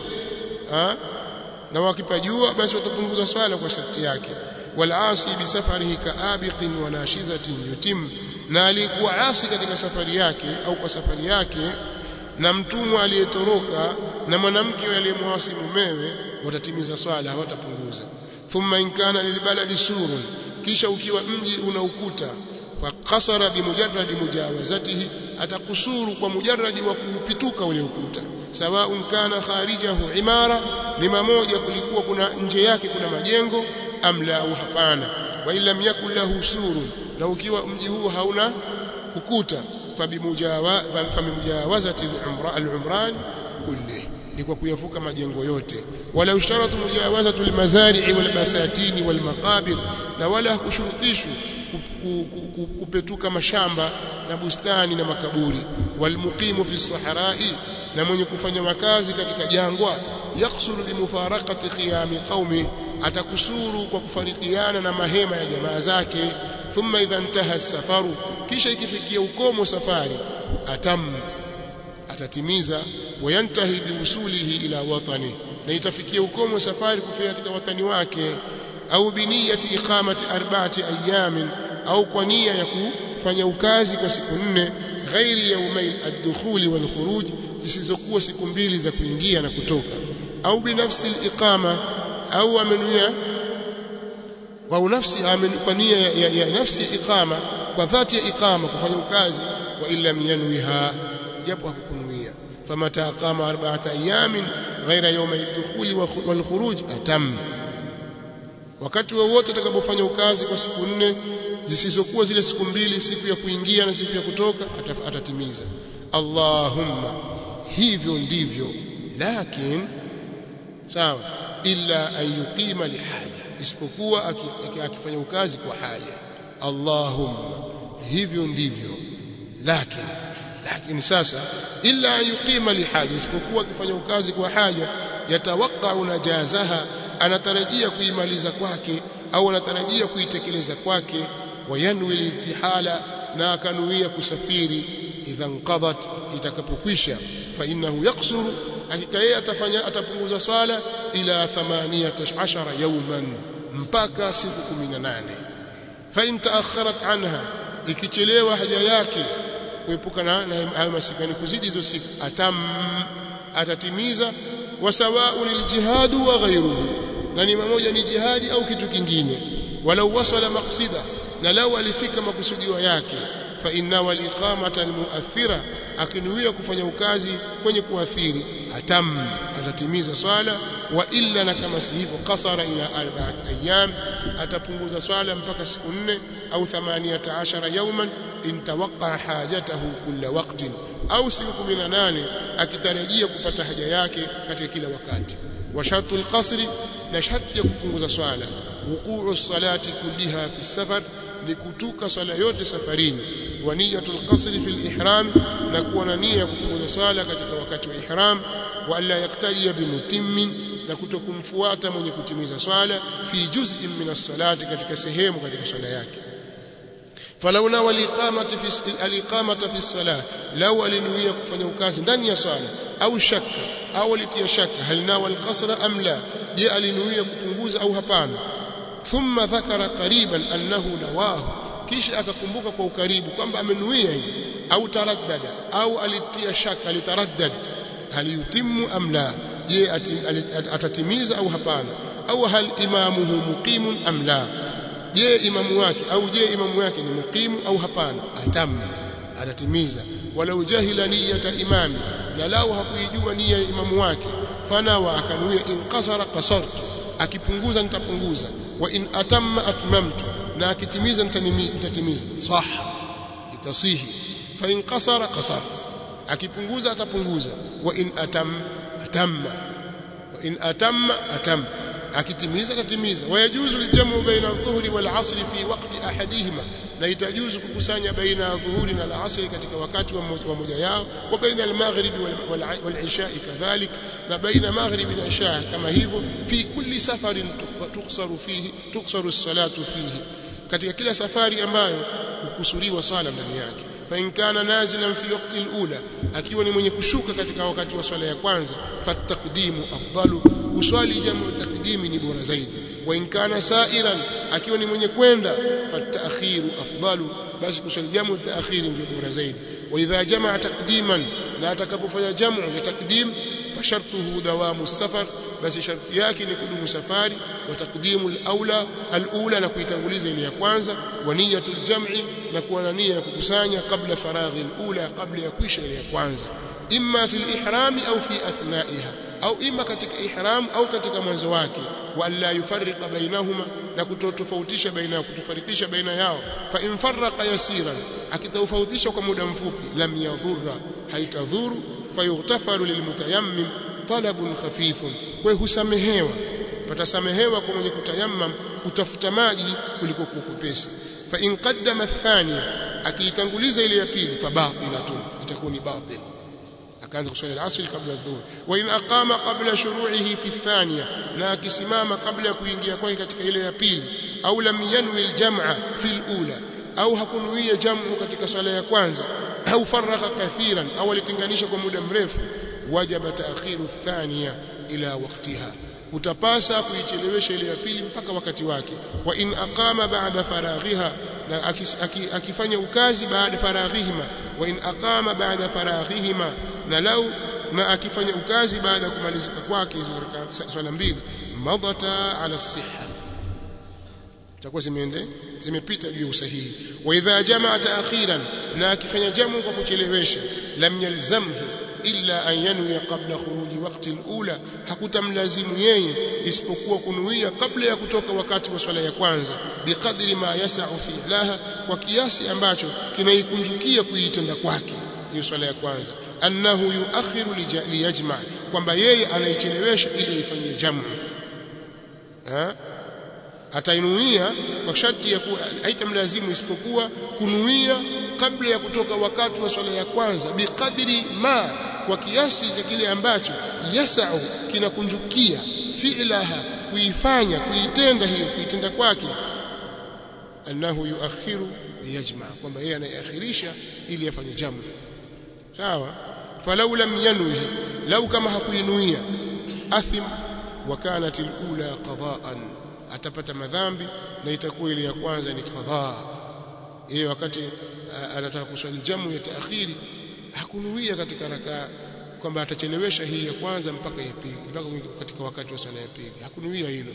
na wakipajua basi watapunguza swala kwa sharti yake walasi bisafarihi kaabiqin wa nashizatin yutim na alikuwa asi katika safari yake au kwa safari yake na mtumwa aliyetoroka na mwanamke aliyemwasi mumewe watatimiza swala hawatapunguza thumma in kana lilbaladi surun kisha ukiwa mji una ukuta faqasara bimujarradi mujawazatihi atakusuru kwa mujarradi wa kuupituka ule ukuta sawaun kana kharijahu imara lima moja kulikuwa kuna nje yake kuna majengo amla au hapana wa illam yakul lahu surun na ukiwa mji huu hauna kukuta famimujawazati al-umran kulli ni kwa kuyavuka majengo yote wala ushtaratu mujawazatu al-mazari'i wal basatini wal maqabir na wala kushurutishwa kupetuka mashamba na bustani na makaburi walmuqimu fi sahara'i na mwenye kufanya makazi katika jangwa yaksuru bimufaraqati khiyami qaumi atakusuru kwa kufarikiana na mahema ya jamaa zake thumma idha intaha safaru kisha ikifikia ukomo safari atam atatimiza wayantahi biusulihi ila watani na itafikia ukomo safari kufika katika watani wake au biniyati iqamati arba'ati ayamin au kwa nia ya kufanya ukazi kwa siku nne ghairi yaumai ad-dukhuli wal khuruj zisizokuwa siku mbili za kuingia na kutoka au binafsi al-iqama au amenuia au nafsi kwa nia ya, ya, ya nafsi ya iqama kwa dhati ya iqama kufanya ukazi wa illa yanwiha japo hakukunuia famata aqama arba'ata ayamin ghaira yawmi ad-dukhuli wal khuruj atam wakati wowote atakapofanya ukazi kwa siku nne zisizokuwa zile siku mbili siku ya kuingia na siku ya kutoka atatimiza Allahumma hivyo ndivyo lakin sawa illa an yuqima lihaja isipokuwa akifanya ukazi kwa haja Allahumma hivyo ndivyo lakin lakini sasa illa an yuqima lihaja isipokuwa akifanya ukazi kwa haja yatawaqqa najazaha anatarajia kuimaliza kwake au anatarajia kuitekeleza kwake wayanwi liltihala na akanuia kusafiri idha nqadat itakapokwisha fa innahu yaksuru hakika yeye atafanya atapunguza swala ila 18 yawman mpaka siku 18 fa in taakharat anha ikichelewa haja yake kuepukana na hayo masiku ni kuzidi hizo siku atam atatimiza wasawa'un aljihadu wa ghayruhu na ni mmoja ni jihadi au kitu kingine walau wasala maqsida na lau alifika makusudio yake fa inna wal iqamata al muathira akinuia kufanya ukazi kwenye kuathiri atam atatimiza swala wa illa na kama si hivyo qasara ila arba'at ayyam atapunguza swala mpaka siku nne au 18 yawman in tawaqqa hajatahu kulla waqtin au siku 18 akitarajia kupata haja yake katika kila wakati wa shartul qasri na sharti ya kupunguza swala wuquu salati kulliha fi safar ni kutuka swala yote safarini wa niyatul qasri fil ihram na kuwa na nia ya kupunguza swala katika wakati wa ihram wa alla yaktadia bimutimmin na kutokumfuata mwenye kutimiza swala fi juz'in min as-salati katika sehemu katika swala yake falau nawa aliqamati fi aliqamata fi salah lau alinuia kufanya ukazi ndani ya swala au shaka au alitia shaka hal nawa alqasra am la je alinuia kupunguza au hapana thumma dhakara qariban annahu nawahu kisha akakumbuka kwa ukaribu kwamba amenuia hivi au taraddada au alitia shaka alitaraddad hal yutimu am la je atatimiza au hapana au hal imamuhu muqimun am la je imamu wake au je imamu wake ni muqimu au hapana atam atatimiza walau jahila niyata imami na lao hakuijua nia ya imamu wake fana wa akanuia in qasara qasartu akipunguza nitapunguza wa in atamma atmamtu na akitimiza nitatimiza saha itasihi fa in qasara qasara akipunguza atapunguza wa in atam atamma wa in atamma atamma akitimiza atatimiza wayajuzu aljamu baina adh-dhuhri wal 'asri fi waqti ahadihima na itajuzu kukusanya baina ya dhuhuri na al-'asri katika wakati wa moja yao wa baina al-maghribi wal 'isha'i kadhalik na baina maghribi na isha kama hivyo fi kulli safarin tuksaru fihi tuksaru as-salatu fihi katika kila safari ambayo hukusuriwa swala ndani yake fa in kana nazilan fi waqti al-ula akiwa ni mwenye kushuka katika wakati wa swala ya kwanza fataqdimu afdalu uswali jamu taqdimi ni bora zaidi wa in kana sa'iran akiwa ni mwenye kwenda fatakhiru afdalu basi kuswali jamu taakhiri ndio bora zaidi wa idha jamaa taqdiman na atakapofanya jamu ya taqdim fashartuhu dawamu safar basi sharti yake ni kudumu safari wa taqdimu al-aula al-ula na kuitanguliza ile ya kwanza wa niyatul jam'i na kuwa na nia ya kukusanya kabla faraghi al-ula kabla ya kuisha ile ya kwanza imma fil ihrami au fi athnaiha au ima katika ihram au katika mwanzo wake wala yufarriqa bainahuma na kutotofautisha baina kutofarikisha baina yao fa in farraqa yasiran akitofautisha kwa muda mfupi lam yadhurra haitadhuru fayughtafaru lilmutayammim talabun khafifun kwa husamehewa patasamehewa kwa mwenye kutayammam kutafuta maji kuliko kukupesi fa in qaddama athania akiitanguliza ile ya pili fa batilatun itakuwa ni batil akaanza kuswali al-asr kabla adh-dhuhr wa in aqama qabla shuru'ihi fi athaniya na akisimama kabla ya kuingia kwake katika ile ya pili au lam yanwi al-jam'a fi al-ula au hakunuia jamu katika swala ya kwanza au faraka kathiran au alitenganisha kwa muda mrefu wajaba ta'khiru athaniya ila waqtiha utapasa kuichelewesha ile ya pili mpaka wakati wake wa in aqama ba'da faraghiha na akifanya ukazi baada faraghihima wa in aqama ba'da faraghihima na lau na akifanya ukazi baada ya kumalizika kwake hizo swala mbili madata ala siha takuwa zimeende zimepita juu ya usahihi wa idha jamaa ta'khiran na akifanya jamu kwa kuchelewesha lam yalzamhu illa an yanwi qabla khuruji waqti al-ula hakutamlazimu yeye isipokuwa kunuia kabla ya kutoka wakati wa swala ya kwanza biqadri ma yas'u fi laha kwa kiasi ambacho kinaikunjukia kuitenda kwake hiyo swala ya kwanza annahu yuakhiru liyajma kwamba yeye anaichelewesha ili ifanyie jamu ha atainuia kwa sharti ya kuwa haitamlazimu isipokuwa kunuia kabla ya kutoka wakati wa swala ya kwanza biqadri ma kwa kiasi cha kile ambacho yasau kinakunjukia fi'laha kuifanya kuitenda hiyo kuitenda kwake annahu yuakhiru liyajma kwamba yeye anaiakhirisha ili afanye jamu sawa falau lam yanwi lau kama hakuinuia athim wa kanat alula qada'an atapata madhambi na itakuwa ile ya kwanza ni qadha yeye wakati anataka kuswali jamu ya taakhiri hakunuia katika rakaa kwamba atachelewesha hii ya kwanza mpaka ya pili mpaka katika wakati wa sala ya pili hakunuia hilo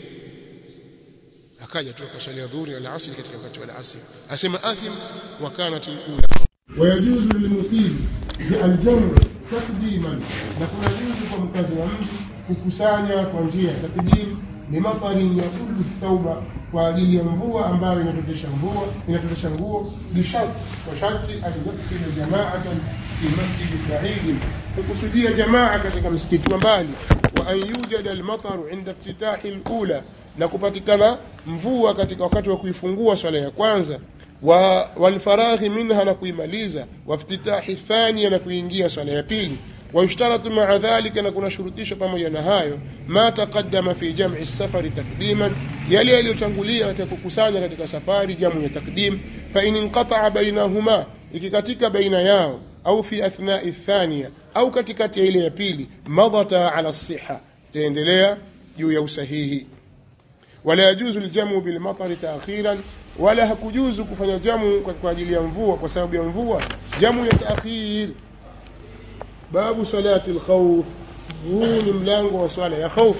akaja tu akaswalia dhuhuri na asri katika wakati wa asri asema athim wa kanat alula wayajuzu lilmuqim aljamu takdiman na kuna juzu kwa mkazi wa mji kukusanya kwa njia ya takdim limatarin yakulu thauba kwa ajili ya mvua ambayo inatotesha mvua inatotesha nguo bisharti kwa sharti an yaksila jamaatan fi masjidi baidi kukusudia jamaa katika msikiti wa mbali wa an yujada almataru inda iftitahi alula na kupatikana mvua katika wakati wa kuifungua swala ya kwanza wa walfaraghi minha na kuimaliza waftitahi thania na kuingia swala ya pili ويشترط مع ذلك أن كنا شروطيش pamoja na hayo ما تقدم في جمع السفر تقديما يلي yaliyotangulia katika kukusanya katika safari jamu ya takdim fa in inqata'a bainahuma ikikatika baina yao au fi athna'i thania au katikati ya ile ya pili madata ala siha taendelea juu ya usahihi wala yajuzu aljamu bil matar ta'khiran wala hakujuzu kufanya jamu kwa ajili ya mvua kwa sababu ya mvua jamu ya ta'khir babu salati alkhawf huu ni mlango wa swala ya khawf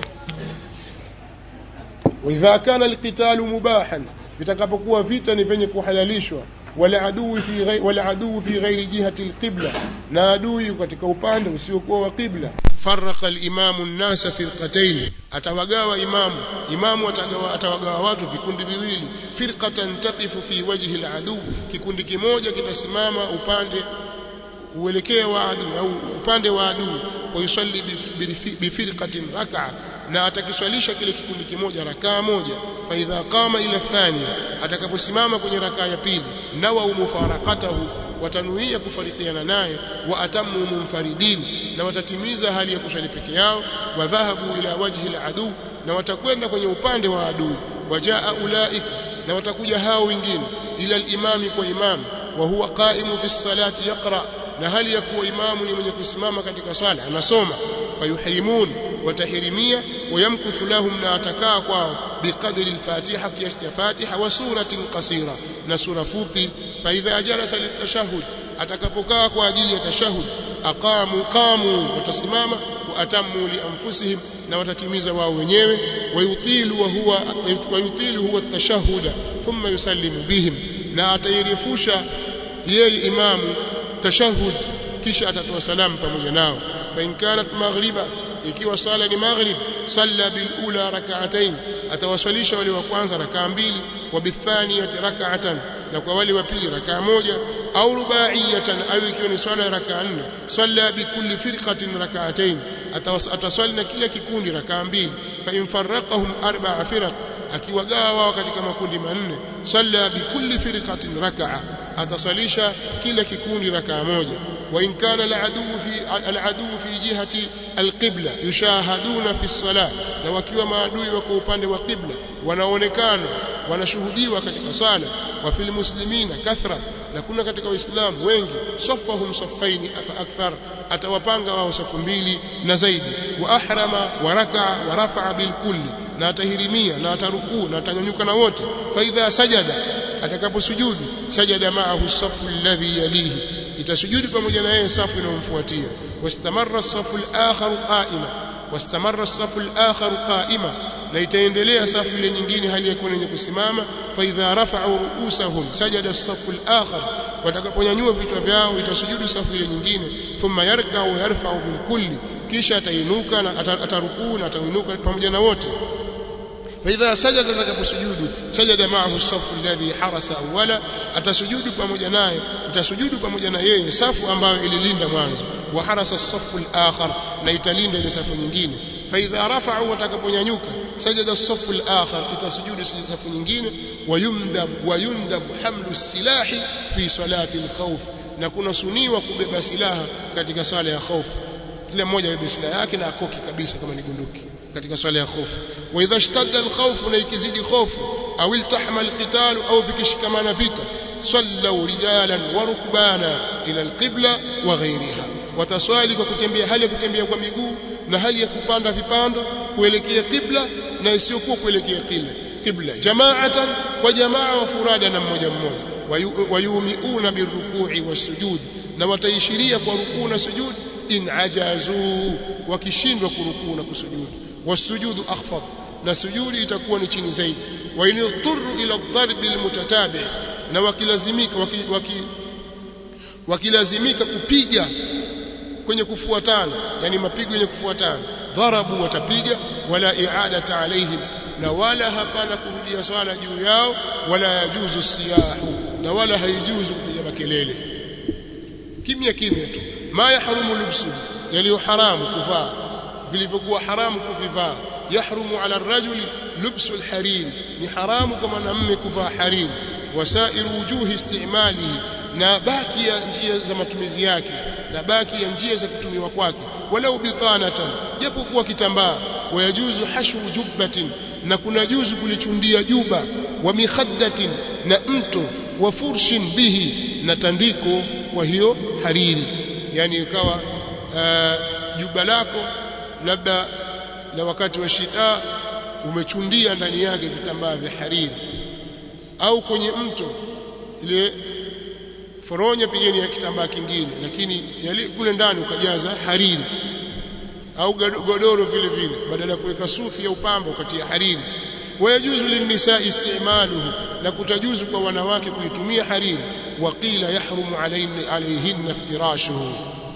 واذا كان القتال مباحا vitakapokuwa vita ni venye kuhalalishwa wala adui fi ghairi wala adui fi ghairi jihati alqibla na adui katika upande usiokuwa wa qibla farraqa alimamu an-nasa firqatayn atawagawa imamu imamu atagawa atawagawa watu vikundi viwili firqatan taqifu fi wajhi al-adu kikundi kimoja kitasimama upande uelekea wa adui au upande wa adui wayusalli bifirqatin rak'a na atakiswalisha kile kikundi kimoja rakaa moja fa idha qama ila thania atakaposimama kwenye rakaa ya pili nawa mufaraqatahu watanuia kufarikiana naye wa atamu munfaridin na watatimiza hali ya kuswali peke yao wa dhahabu ila wajhi aladu na watakwenda kwenye upande wa adui wajaa ulaika na watakuja hao wengine ila alimami kwa imamu wa huwa qaimu fi salati yaqra na hali ya kuwa imamu ni mwenye kusimama katika swala anasoma fayuhrimun watahirimia wayamkuthu lahum na atakaa kwao biqadri al-fatiha kiasi cha fatiha wa suratin qasira na sura fupi fa idha jalasa litashahhud atakapokaa kwa ajili ya tashahhud aqamu qamu watasimama wa atammu li anfusihim na watatimiza wao wenyewe wayutilu wa huwa wayutilu huwa at-tashahhud thumma yusallimu bihim na atairefusha yeye imamu tashahhud kisha atatoa salamu pamoja nao fa in kanat maghriba ikiwa sala ni maghrib salla bil ula rak'atayn atawaswalisha wale wa kwanza rakaa mbili wa bithaniyati rak'atan na kwa wale wa pili rakaa moja au rubaiyatan au ikiwa ni swala ya rakaa nne salla bi kulli firqatin rak'atayn ataswali na kila kikundi rakaa mbili fa in farraqahum arba'a firaq akiwagawa wao katika makundi manne salla bi kulli firqatin rak'a atasalisha kila kikundi rakaa moja wa in kana al-adu fi al-adu fi jihati al-qibla yushahaduna fi as-salah na wakiwa maadui wako upande wa qibla wanaonekana wanashuhudiwa katika swala wa fil muslimina kathra na kuna katika waislamu wengi safahum safaini afa akthar atawapanga wao safu mbili na zaidi wa ahrama wa raka'a wa rafa'a bil kulli na atahirimia na atarukuu na atanyanyuka na wote fa idha sajada atakaposujudu sajada ma'ahu safu alladhi yalihi itasujudi pamoja na yeye safu inayomfuatia wastamarra as-safu al-akhar qa'ima wastamarra as-safu al-akhar qa'ima na itaendelea safu ile nyingine hali ya kuwa yenye kusimama fa idha rafa'u ru'usahum sajada as-safu al-akhar watakaponyanyua vichwa vyao itasujudu safu ile nyingine thumma yarka'u yarfa'u bil kulli kisha atainuka na atarukuu na atainuka pamoja na wote فإذا سجد atakaposujudu sajada ma'ahu safu alladhi harasa awwala atasujudu pamoja naye itasujudu pamoja na yeye safu ambayo ililinda mwanzo wa harasa safu al-akhar na italinda ile safu nyingine فإذا رفعوا watakaponyanyuka sajada safu al-akhar itasujudu safu nyingine wayumdab wayundab hamlu silahi fi salati al-khawf na kuna suniwa kubeba silaha katika swala ya khawf kila mmoja abebe silaha yake na akoki kabisa kama ni bunduki katika swala ya khofu wa idha ishtadda al-khawf na ikizidi khofu au iltahama al-qital au vikishikamana vita sallu rijalan wa rukbana ila al-qibla wa ghayriha wataswali kwa kutembea hali ya kutembea kwa miguu na hali ya kupanda vipando kuelekea qibla na isiyokuwa kuelekea qibla qibla jama'atan wa jamaa wa furada na mmoja mmoja wayumiuna birruku'i was-sujud na wataishiria kwa rukuu na sujud in ajazu wakishindwa kurukuu na kusujudu wasujudu akhfad na sujudi itakuwa ni chini zaidi wa inuturu ila dharbi almutatabi na wakilazimika waki, waki wakilazimika kupiga kwenye kufuatana yani mapigo yenye kufuatana dharabu watapiga wala i'adata alaihim na wala hapana kurudia swala juu yao wala yajuzu siyahu na wala haijuzu kupiga makelele kimya kimya tu ma yahrumu lubsu yaliyo haramu kuvaa vilivyokuwa haramu kuvivaa yahrumu ala rajuli lubsu alharir ni haramu kwa mwanamume kuvaa hariri wasairu wujuhi istimalihi na baki ya njia za matumizi yake na baki ya njia za kutumiwa kwake walau bitanatan japo kuwa kitambaa wayajuzu hashu jubbatin na kuna juzu kulichundia juba wa mikhaddatin na mto wa furshin bihi na tandiko kwa hiyo hariri yani ikawa uh, juba lako labda na wakati wa shida umechundia ndani yake vitambaa vya hariri au kwenye mto ile foronya pigeni ya kitambaa kingine lakini yali kule ndani ukajaza hariri au godoro vile vile badala ya kuweka sufi au pambo kati ya hariri wayajuzu linnisaa istimaluhu na kutajuzu kwa wanawake kuitumia hariri waqila yahrumu alayhinna iftirashuhu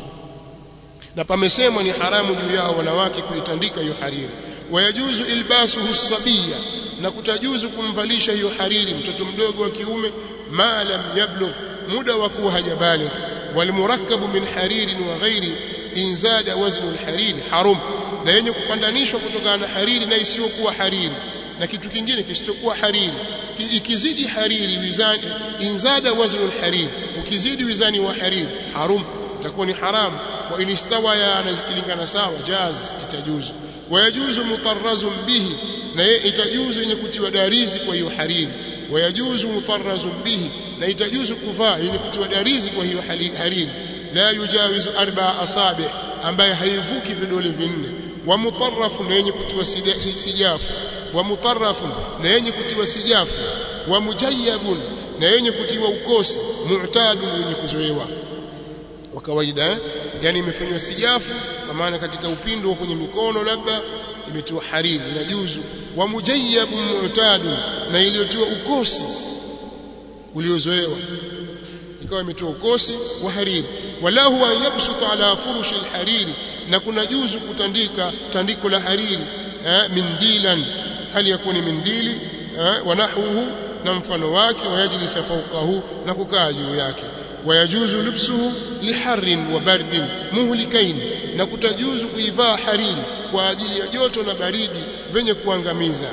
na pamesemwa ni haramu juu yao wanawake kuitandika hiyo hariri wayajuzu ilbasuhu sabiya na kutajuzu kumvalisha hiyo hariri mtoto mdogo wa kiume ma lam yablugh muda wa kuwa hajabaligh walmurakkabu min haririn wa ghairi inzada waznu alhariri haram na yenye kupandanishwa kutokana na hariri na isiyokuwa hariri na kitu kingine kisichokuwa hariri ikizidi hariri wizani inzada waznu alhariri ukizidi wizani wa hariri haram itakuwa ni haramu wa inistawaya anazikilingana sawa jaz itajuzu wayajuzu mutarrazun bihi na itajuzu yenye kutiwa darizi kwa hiyo hariri wayajuzu mutarrazun bihi na itajuzu kuvaa yenye kutiwa darizi kwa hiyo hariri la yujawizu arba asabi ambaye haivuki vidole vinne wa mutarrafu na yenye kutiwa sijafu wa mutarrafu na yenye kutiwa sijafu wa mujayyabun na yenye kutiwa ukosi mu'tadun yenye kuzoewa wa kawaida eh? yani imefanywa sijafu kwa maana katika upindo wa kwenye mikono labda imetiwa hariri na juzu wa mujayyabun mu'tadun na iliyotiwa ukosi uliozoewa ikawa imetiwa ukosi wa hariri wala huwa yabsutu ala furushi alhariri na kuna juzu kutandika tandiko la hariri eh, mindilan hali ya kuwa ni mindili eh, wa nahwuhu na mfano wake wayajlisa fawqahu na kukaa juu yake wayajuzu lubsuhu liharrin wa bardin muhlikain na kutajuzu kuivaa hariri kwa ajili ya joto na baridi venye kuangamiza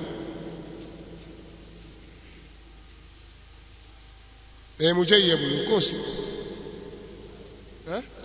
e mujayyabu mkosi eh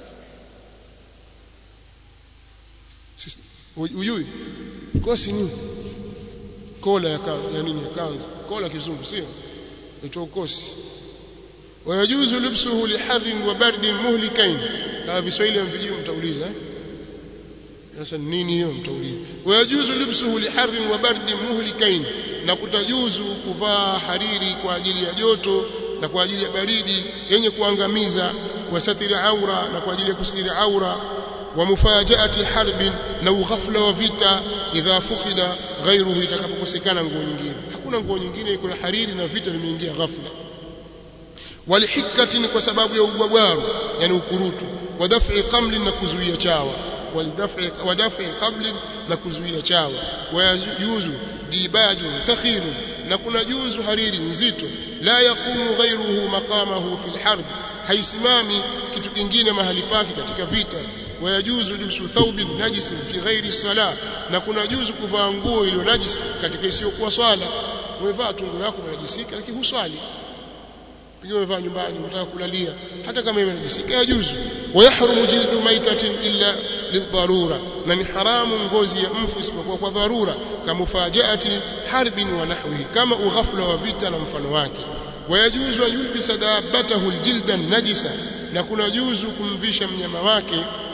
ujui kosi ni kola ya, ya nini ya kanzu kola kizungu sio ito kosi wayajuzu lubsuhu liharrin wa bardin muhlikain kama Kiswahili mvijio mtauliza sasa nini hiyo mtauliza wayajuzu lubsuhu liharrin wa bardin muhlikain na kutajuzu kuvaa hariri kwa ajili ya joto na kwa ajili ya baridi yenye kuangamiza wasatiri aura na kwa ajili ya kusitiri aura wa mufajaati harbin na ughafla wa vita idha fukhida ghairuhu itakapokosekana nguo nyingine hakuna nguo nyingine iko ya hariri na vita vimeingia ghafla walihikatin kwa sababu ya ubwabwaru yani ukurutu wa daf'i qamlin na kuzuia chawa walidaf'i wa daf'i qablin na kuzuia chawa wayajuzu dibaju thakhiru na kuna juzu hariri nzito la yaqumu ghairuhu maqamahu fil harb haisimami kitu kingine mahali pake katika vita wayajuzu lubsu thawbin najis fi ghairi salah na kuna juzu kuvaa nguo iliyo najis katika isiyokuwa swala umevaa tungo yako inajisika lakini huswali pia umevaa nyumbani unataka kulalia hata kama imenajisika yajuzu wayahrumu jildu maitatin illa lidharura na ni haramu ngozi ya mfu isipokuwa kwa dharura kama mufajaati harbin wa nahwihi kama ughafla wa vita na mfano wake wayajuzu yulbisa dabbatahu aljilda najisa na kuna juzu kumvisha mnyama wake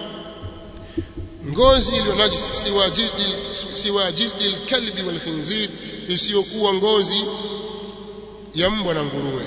ngozi iliyo najisi siwa jildi siwa jildi alkalbi walkhinzir isiyokuwa ngozi ya mbwa na nguruwe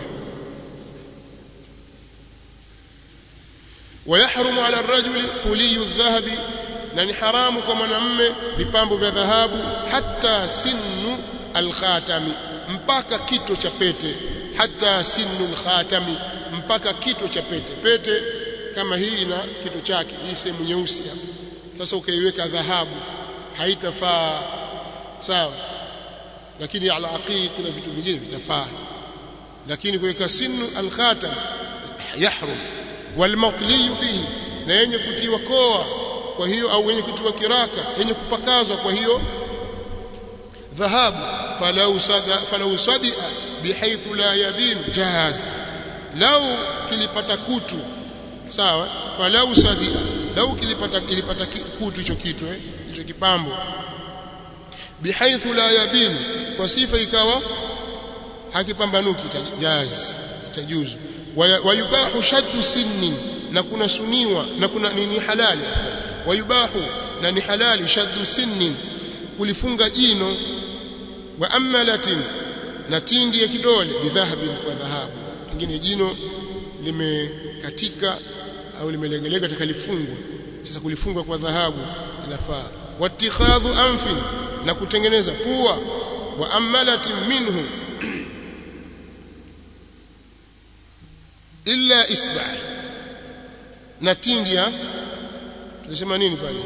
ويحرم على الرجل حلي الذهب na ni haramu kwa mwanamume vipambo vya dhahabu hata sinu alkhatami mpaka kito cha pete hata sinu alkhatami mpaka kito cha pete pete kama hii na kito chake hii sehemu nyeusi hapa sasa ukaiweka dhahabu haitafaa sawa lakini ala aqid kuna vitu vingine vitafaa lakini kuweka sinu alkhatam yahrum walmatli bihi na yenye kutiwa koa kwa hiyo au yenye kutiwa kiraka yenye kupakazwa kwa hiyo dhahabu falau sada falau sadia bihaythu la yabin jahaz lau kilipata kutu sawa falau sadia lau kilipata kilipata kutu hicho kitu eh hicho kipambo bihaythu la yabin kwa sifa ikawa hakipambanuki jaz tajuzu wayubahu shaddu sinni na kuna suniwa na kuna ni halali wayubahu na ni halali shaddu sinni kulifunga jino wa amalatin na tindi ya kidole bidhahabi kwa dhahabu pengine jino limekatika au limelegeleka takalifungwa sasa kulifungwa kwa dhahabu inafaa watikhadhu anfin na kutengeneza pua wa amalatin minhu illa isba na tindi ya tunasema nini pale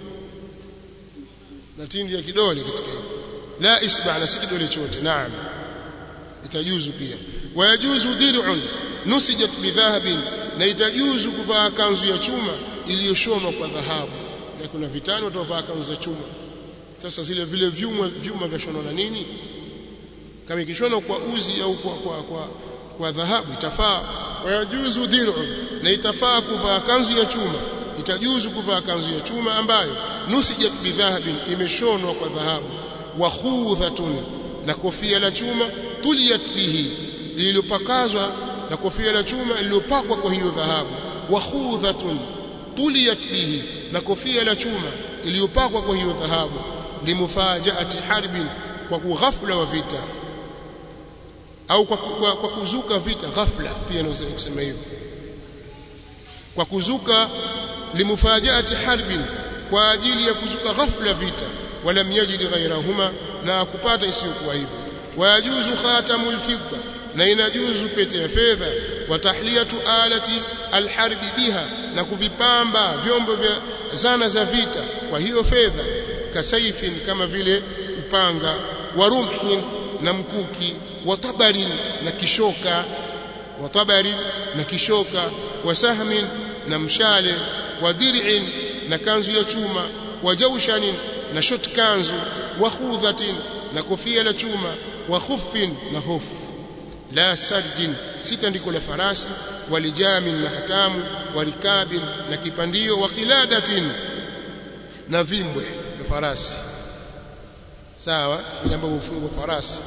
na tindi ya kidole katika hiyo la isba na si kidole chote naam itajuzu pia wayajuzu dir'un nusijat bidhahabin na itajuzu kuvaa kanzu ya chuma iliyoshonwa kwa dhahabu na kuna vitani watovaa kanzu za chuma sasa zile vile vyuma vyuma vya shonwa na nini kama ikishonwa kwa uzi au kwa kwa kwa, kwa dhahabu itafaa wayajuzu dir'un na itafaa kuvaa kanzu ya chuma itajuzu kuvaa kanzu ya chuma ambayo nusijat bidhahabin imeshonwa kwa dhahabu wa khudhatun na kofia la chuma tuliyat bihi lililopakazwa na kofia la chuma lililopakwa kwa hiyo dhahabu wa khudhatun tuliyat bihi na kofia la chuma iliyopakwa kwa hiyo dhahabu limufajaati harbin kwa kughafla wa vita au kwa, kwa, kwa kuzuka vita ghafla pia naweza kusema hivyo kwa kuzuka limufajaati harbin kwa ajili ya kuzuka ghafla vita wala yajid ghairahuma na kupata isiyokuwa hivyo wayajuzu khatamul fidda na inajuzu pete ya fedha wa tahliyatu alati alharbi biha na kuvipamba vyombo vya zana za vita kwa hiyo fedha kasaifin kama vile upanga wa rumhin na mkuki wa tabarin na kishoka wa tabarin na kishoka wa sahmin na mshale wa dir'in na kanzu ya chuma wa jawshanin na shot kanzu wa khudhatin na kofia la chuma wa khuffin na hofu la sarjin sitandiko la farasi walijamin na hatamu warikabin na kipandio wa qiladatin na vimbwe vya farasi sawa ile ambayo hufungwa farasi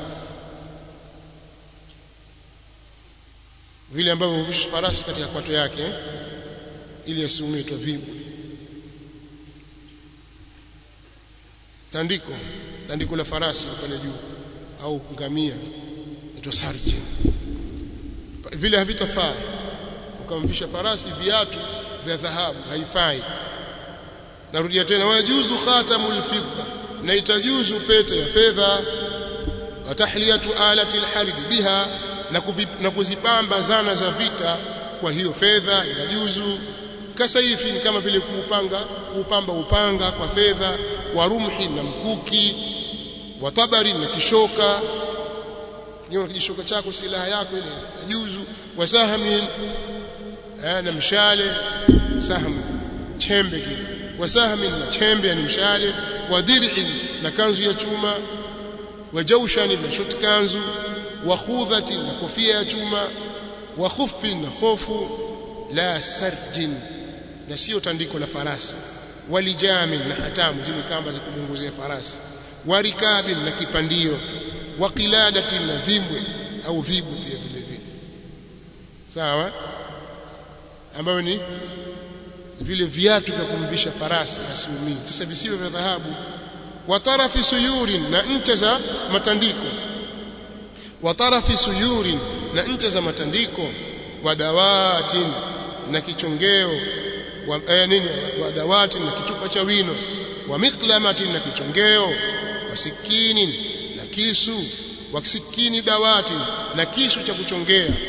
vile ambavyo huvisha farasi katika kwato yake ili asiumitwe vimbwe tandiko tandiko la farasi pale juu au ngamia inaitwa sarji vile havitafaa ukamvisha farasi viatu vya dhahabu haifai narudia tena wajuzu khatamul fidda na itajuzu pete ya fedha wa tahliyatu alati alharb biha na, na kuzipamba zana za vita kwa hiyo fedha inajuzu kasaifi kama vile kuupanga kuupamba upanga kwa fedha wa rumhi na mkuki wa tabari na kishoka kiona kijishoka chako silaha yako ile juzu wa sahmi na mshale sahmu chembe kile wa sahmi na chembe ni mshale wa dir'in na kanzu ya chuma wa jawshani na shot kanzu wa khudhati na kofia ya chuma wa khuffin na khofu la sarjin na sio tandiko la farasi walijamin na hatamu zile kamba za kumunguzia farasi warikabin na kipandio wa qiladatin na vimbwe au vibu pia vile vile sawa ambayo ni vile viatu vya kumvisha farasi asiumii sasa visiwe vya dhahabu wa tarafi suyurin na ncha za matandiko wa tarafi suyurin na ncha za matandiko wa dawatin na kichongeo wa eh, nini wa dawati na kichupa cha wino wa miklamatin na kichongeo wa sikini na kisu wa sikini dawati na kisu cha kuchongea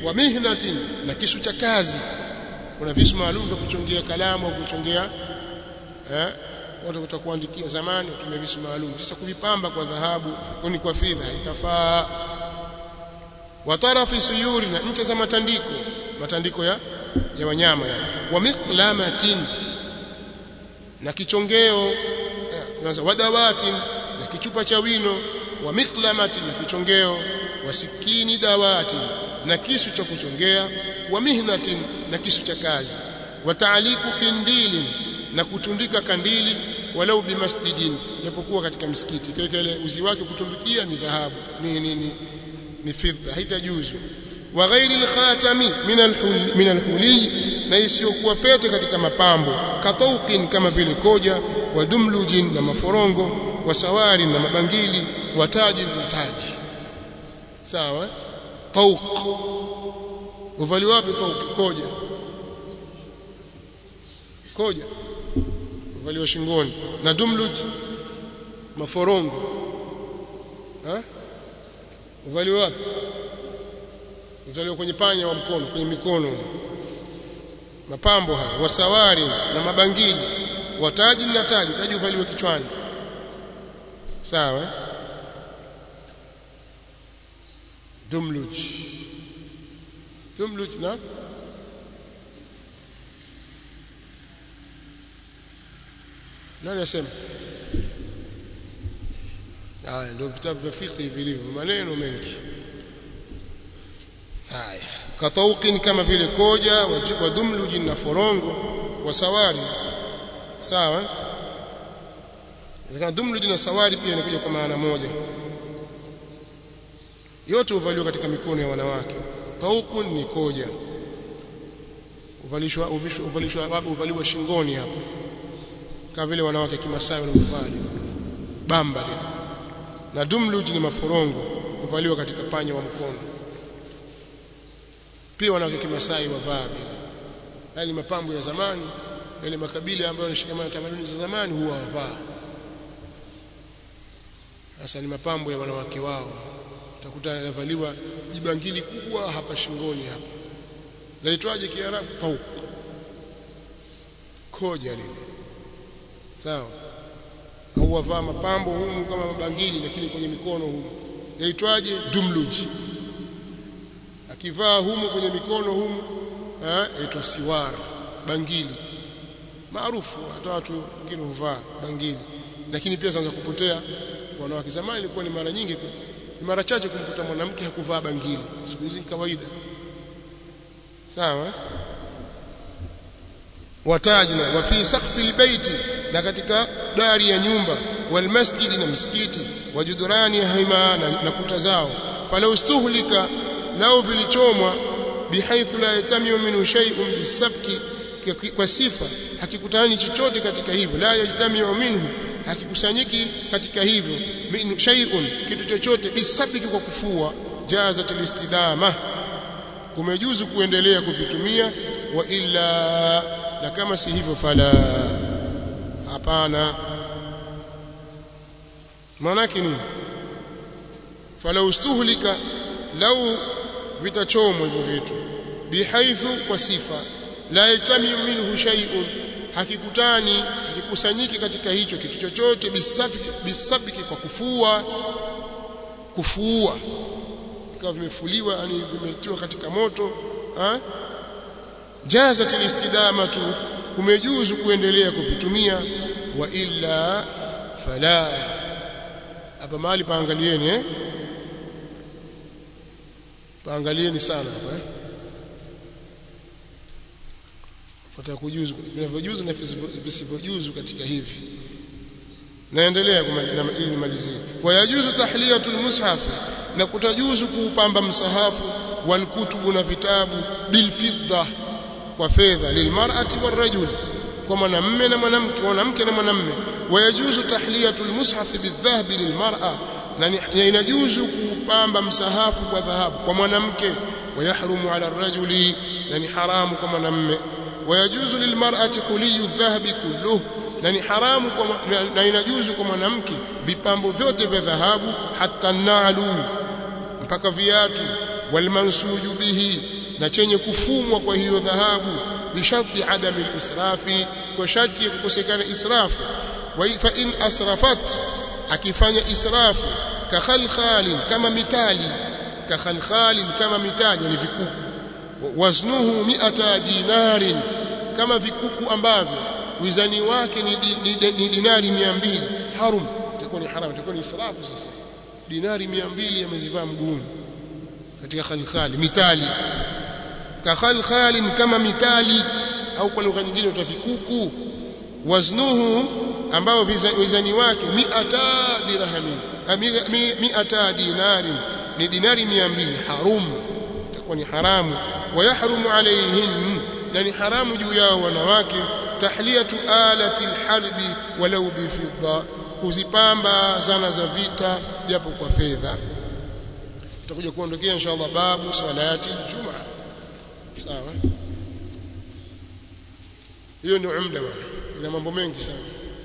wa mihnatin na kisu cha kazi kuna visu maalum vya kuchongea kalamu au kuchongea eh watu watakuandikia zamani watumia visu maalum sasa kuvipamba kwa dhahabu ni kwa fedha itafaa wa tarafi suyuri na ncha za matandiko matandiko ya ya wanyama yani wa miqlamatin na kichongeo kwanza eh, wadawatin na kichupa cha wino wa miqlamatin na kichongeo wa sikini dawatin na kisu cha kuchongea wa mihnatin na kisu cha kazi wa taaliku kindilin na kutundika kandili walau bimasjidin japokuwa katika msikiti kile ile uzi wake kutundikia ni dhahabu ni ni ni, ni fidda haitajuzu wa ghairi alkhatami min alhul min alhuli na isiyokuwa pete katika mapambo kataukin kama vile koja wa dumlujin na maforongo wa sawari na mabangili wa taji na taji sawa tauq uvali wapi tauq koja koja uvaliwa shingoni na dumluj maforongo ha uvaliwa wapi uvaliwa kwenye panya wa mkono kwenye mikono mapambo haya wasawari na mabangili wataji na taji taji uvaliwa kichwani sawa dumluj dumluj na nani asema haya ndio vitabu vya fiqh vilivyo maneno mengi haya katauqin kama vile koja wa dumluji na forongo wa sawari sawa kama dumluji na sawari pia inakuja kwa maana moja yote huvaliwa katika mikono ya wanawake taukun ni koja uvalishwa uvalishwa uvaliwa shingoni hapo kama vile wanawake kimasai wanavyovali bamba lile na dumluj ni maforongo huvaliwa katika panya wa mkono pia wanawake kimasai wavaa vile haya ni mapambo ya zamani yale makabila ambayo yanashikamana tamaduni za zamani huwa wavaa sasa ni mapambo ya wanawake wao utakuta yanavaliwa jibangili kubwa hapa shingoni hapa laitwaje kiarabu tauq koja lile sawa au wavaa mapambo humu kama mabangili lakini kwenye mikono humu yaitwaje dumluji akivaa humu kwenye mikono humu yaitwa siwara bangili maarufu hata watu wengine huvaa bangili lakini pia zinaanza kupotea wanawake zamani ilikuwa ni mara nyingi ni mara chache kumkuta mwanamke hakuvaa bangili siku hizi ni kawaida sawa watajna wa fi saqfi albayti na katika dari ya nyumba wal masjidi na msikiti wajudurani hima na, na kuta zao falau stuhlika lao vilichomwa bihaithu la yatamiu minhu shay'un bisabki kwa sifa hakikutani chochote katika hivyo la yajtamiu minhu hakikusanyiki katika hivyo min shay'un kitu chochote bisabki kwa kufua jazat alistidama kumejuzu kuendelea kuvitumia wa illa na kama si hivyo fala hapana maanake nini fala ustuhlika lau vitachomwa hivyo vitu bihaithu kwa sifa la yatamiu minhu shay'un hakikutani hakikusanyiki katika hicho kitu chochote bisabiki bisabiki kwa kufua kufua ikawa vimefuliwa yani vimetiwa katika moto ha? jazat alistidamatu kumejuzu kuendelea kuvitumia wa illa fala hapa mahali paangalieni eh paangalieni sana hapa eh pata kujuzu vinavyojuzu na visivyojuzu katika hivi naendelea ili nimalizie wayajuzu tahliyatul mushaf na kutajuzu kuupamba msahafu walkutubu na vitabu bilfidda kwa fedha lilmar'ati warajul kwa mwanamume na mwanamke mwanamke na mwanamume wayajuzu tahliyatul mushaf bidhahbi lilmar'a na inajuzu kuupamba msahafu kwa dhahabu kwa mwanamke wayahrumu ala rajuli na ni haramu kwa mwanamume wayajuzu lilmar'ati huliyu dhahabi kulluhu na ni haramu kwa na inajuzu kwa mwanamke vipambo vyote vya dhahabu hata nalu mpaka viatu walmansuju bihi na chenye kufumwa kwa hiyo dhahabu bisharti adami israfi kwa sharti ya kukosekana israfu wa fa in asrafat akifanya israfu ka khalkhalin kama mitali ka khalkhalin kama mitali ni vikuku waznuhu mi'ata dinarin kama vikuku ambavyo wizani wake ni, di, ni, ni dinari 200 harum itakuwa ni haram itakuwa ni israfu sasa dinari 200 amezivaa mguuni katika khalkhali mitali ka khalkhalin kama mitali au kwa lugha nyingine utavikuku waznuhu ambao wizani wake mi'ata dirhamin mi'ata dinarin ni dinari 200 harum itakuwa ni haramu wayahrumu alayhin na ni haramu juu yao wanawake tahliyatu alati alharbi walau bifidda kuzipamba zana za vita japo kwa fedha tutakuja kuondokea inshallah babu salati aljumaa sawa hiyo ni umda bwana ina mambo mengi sana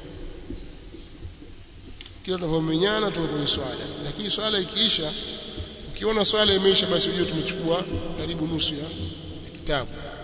kila tunavyomenyana tuko kwenye swala lakini swala ikiisha ukiona swala imeisha basi ujue tumechukua karibu nusu ya kitabu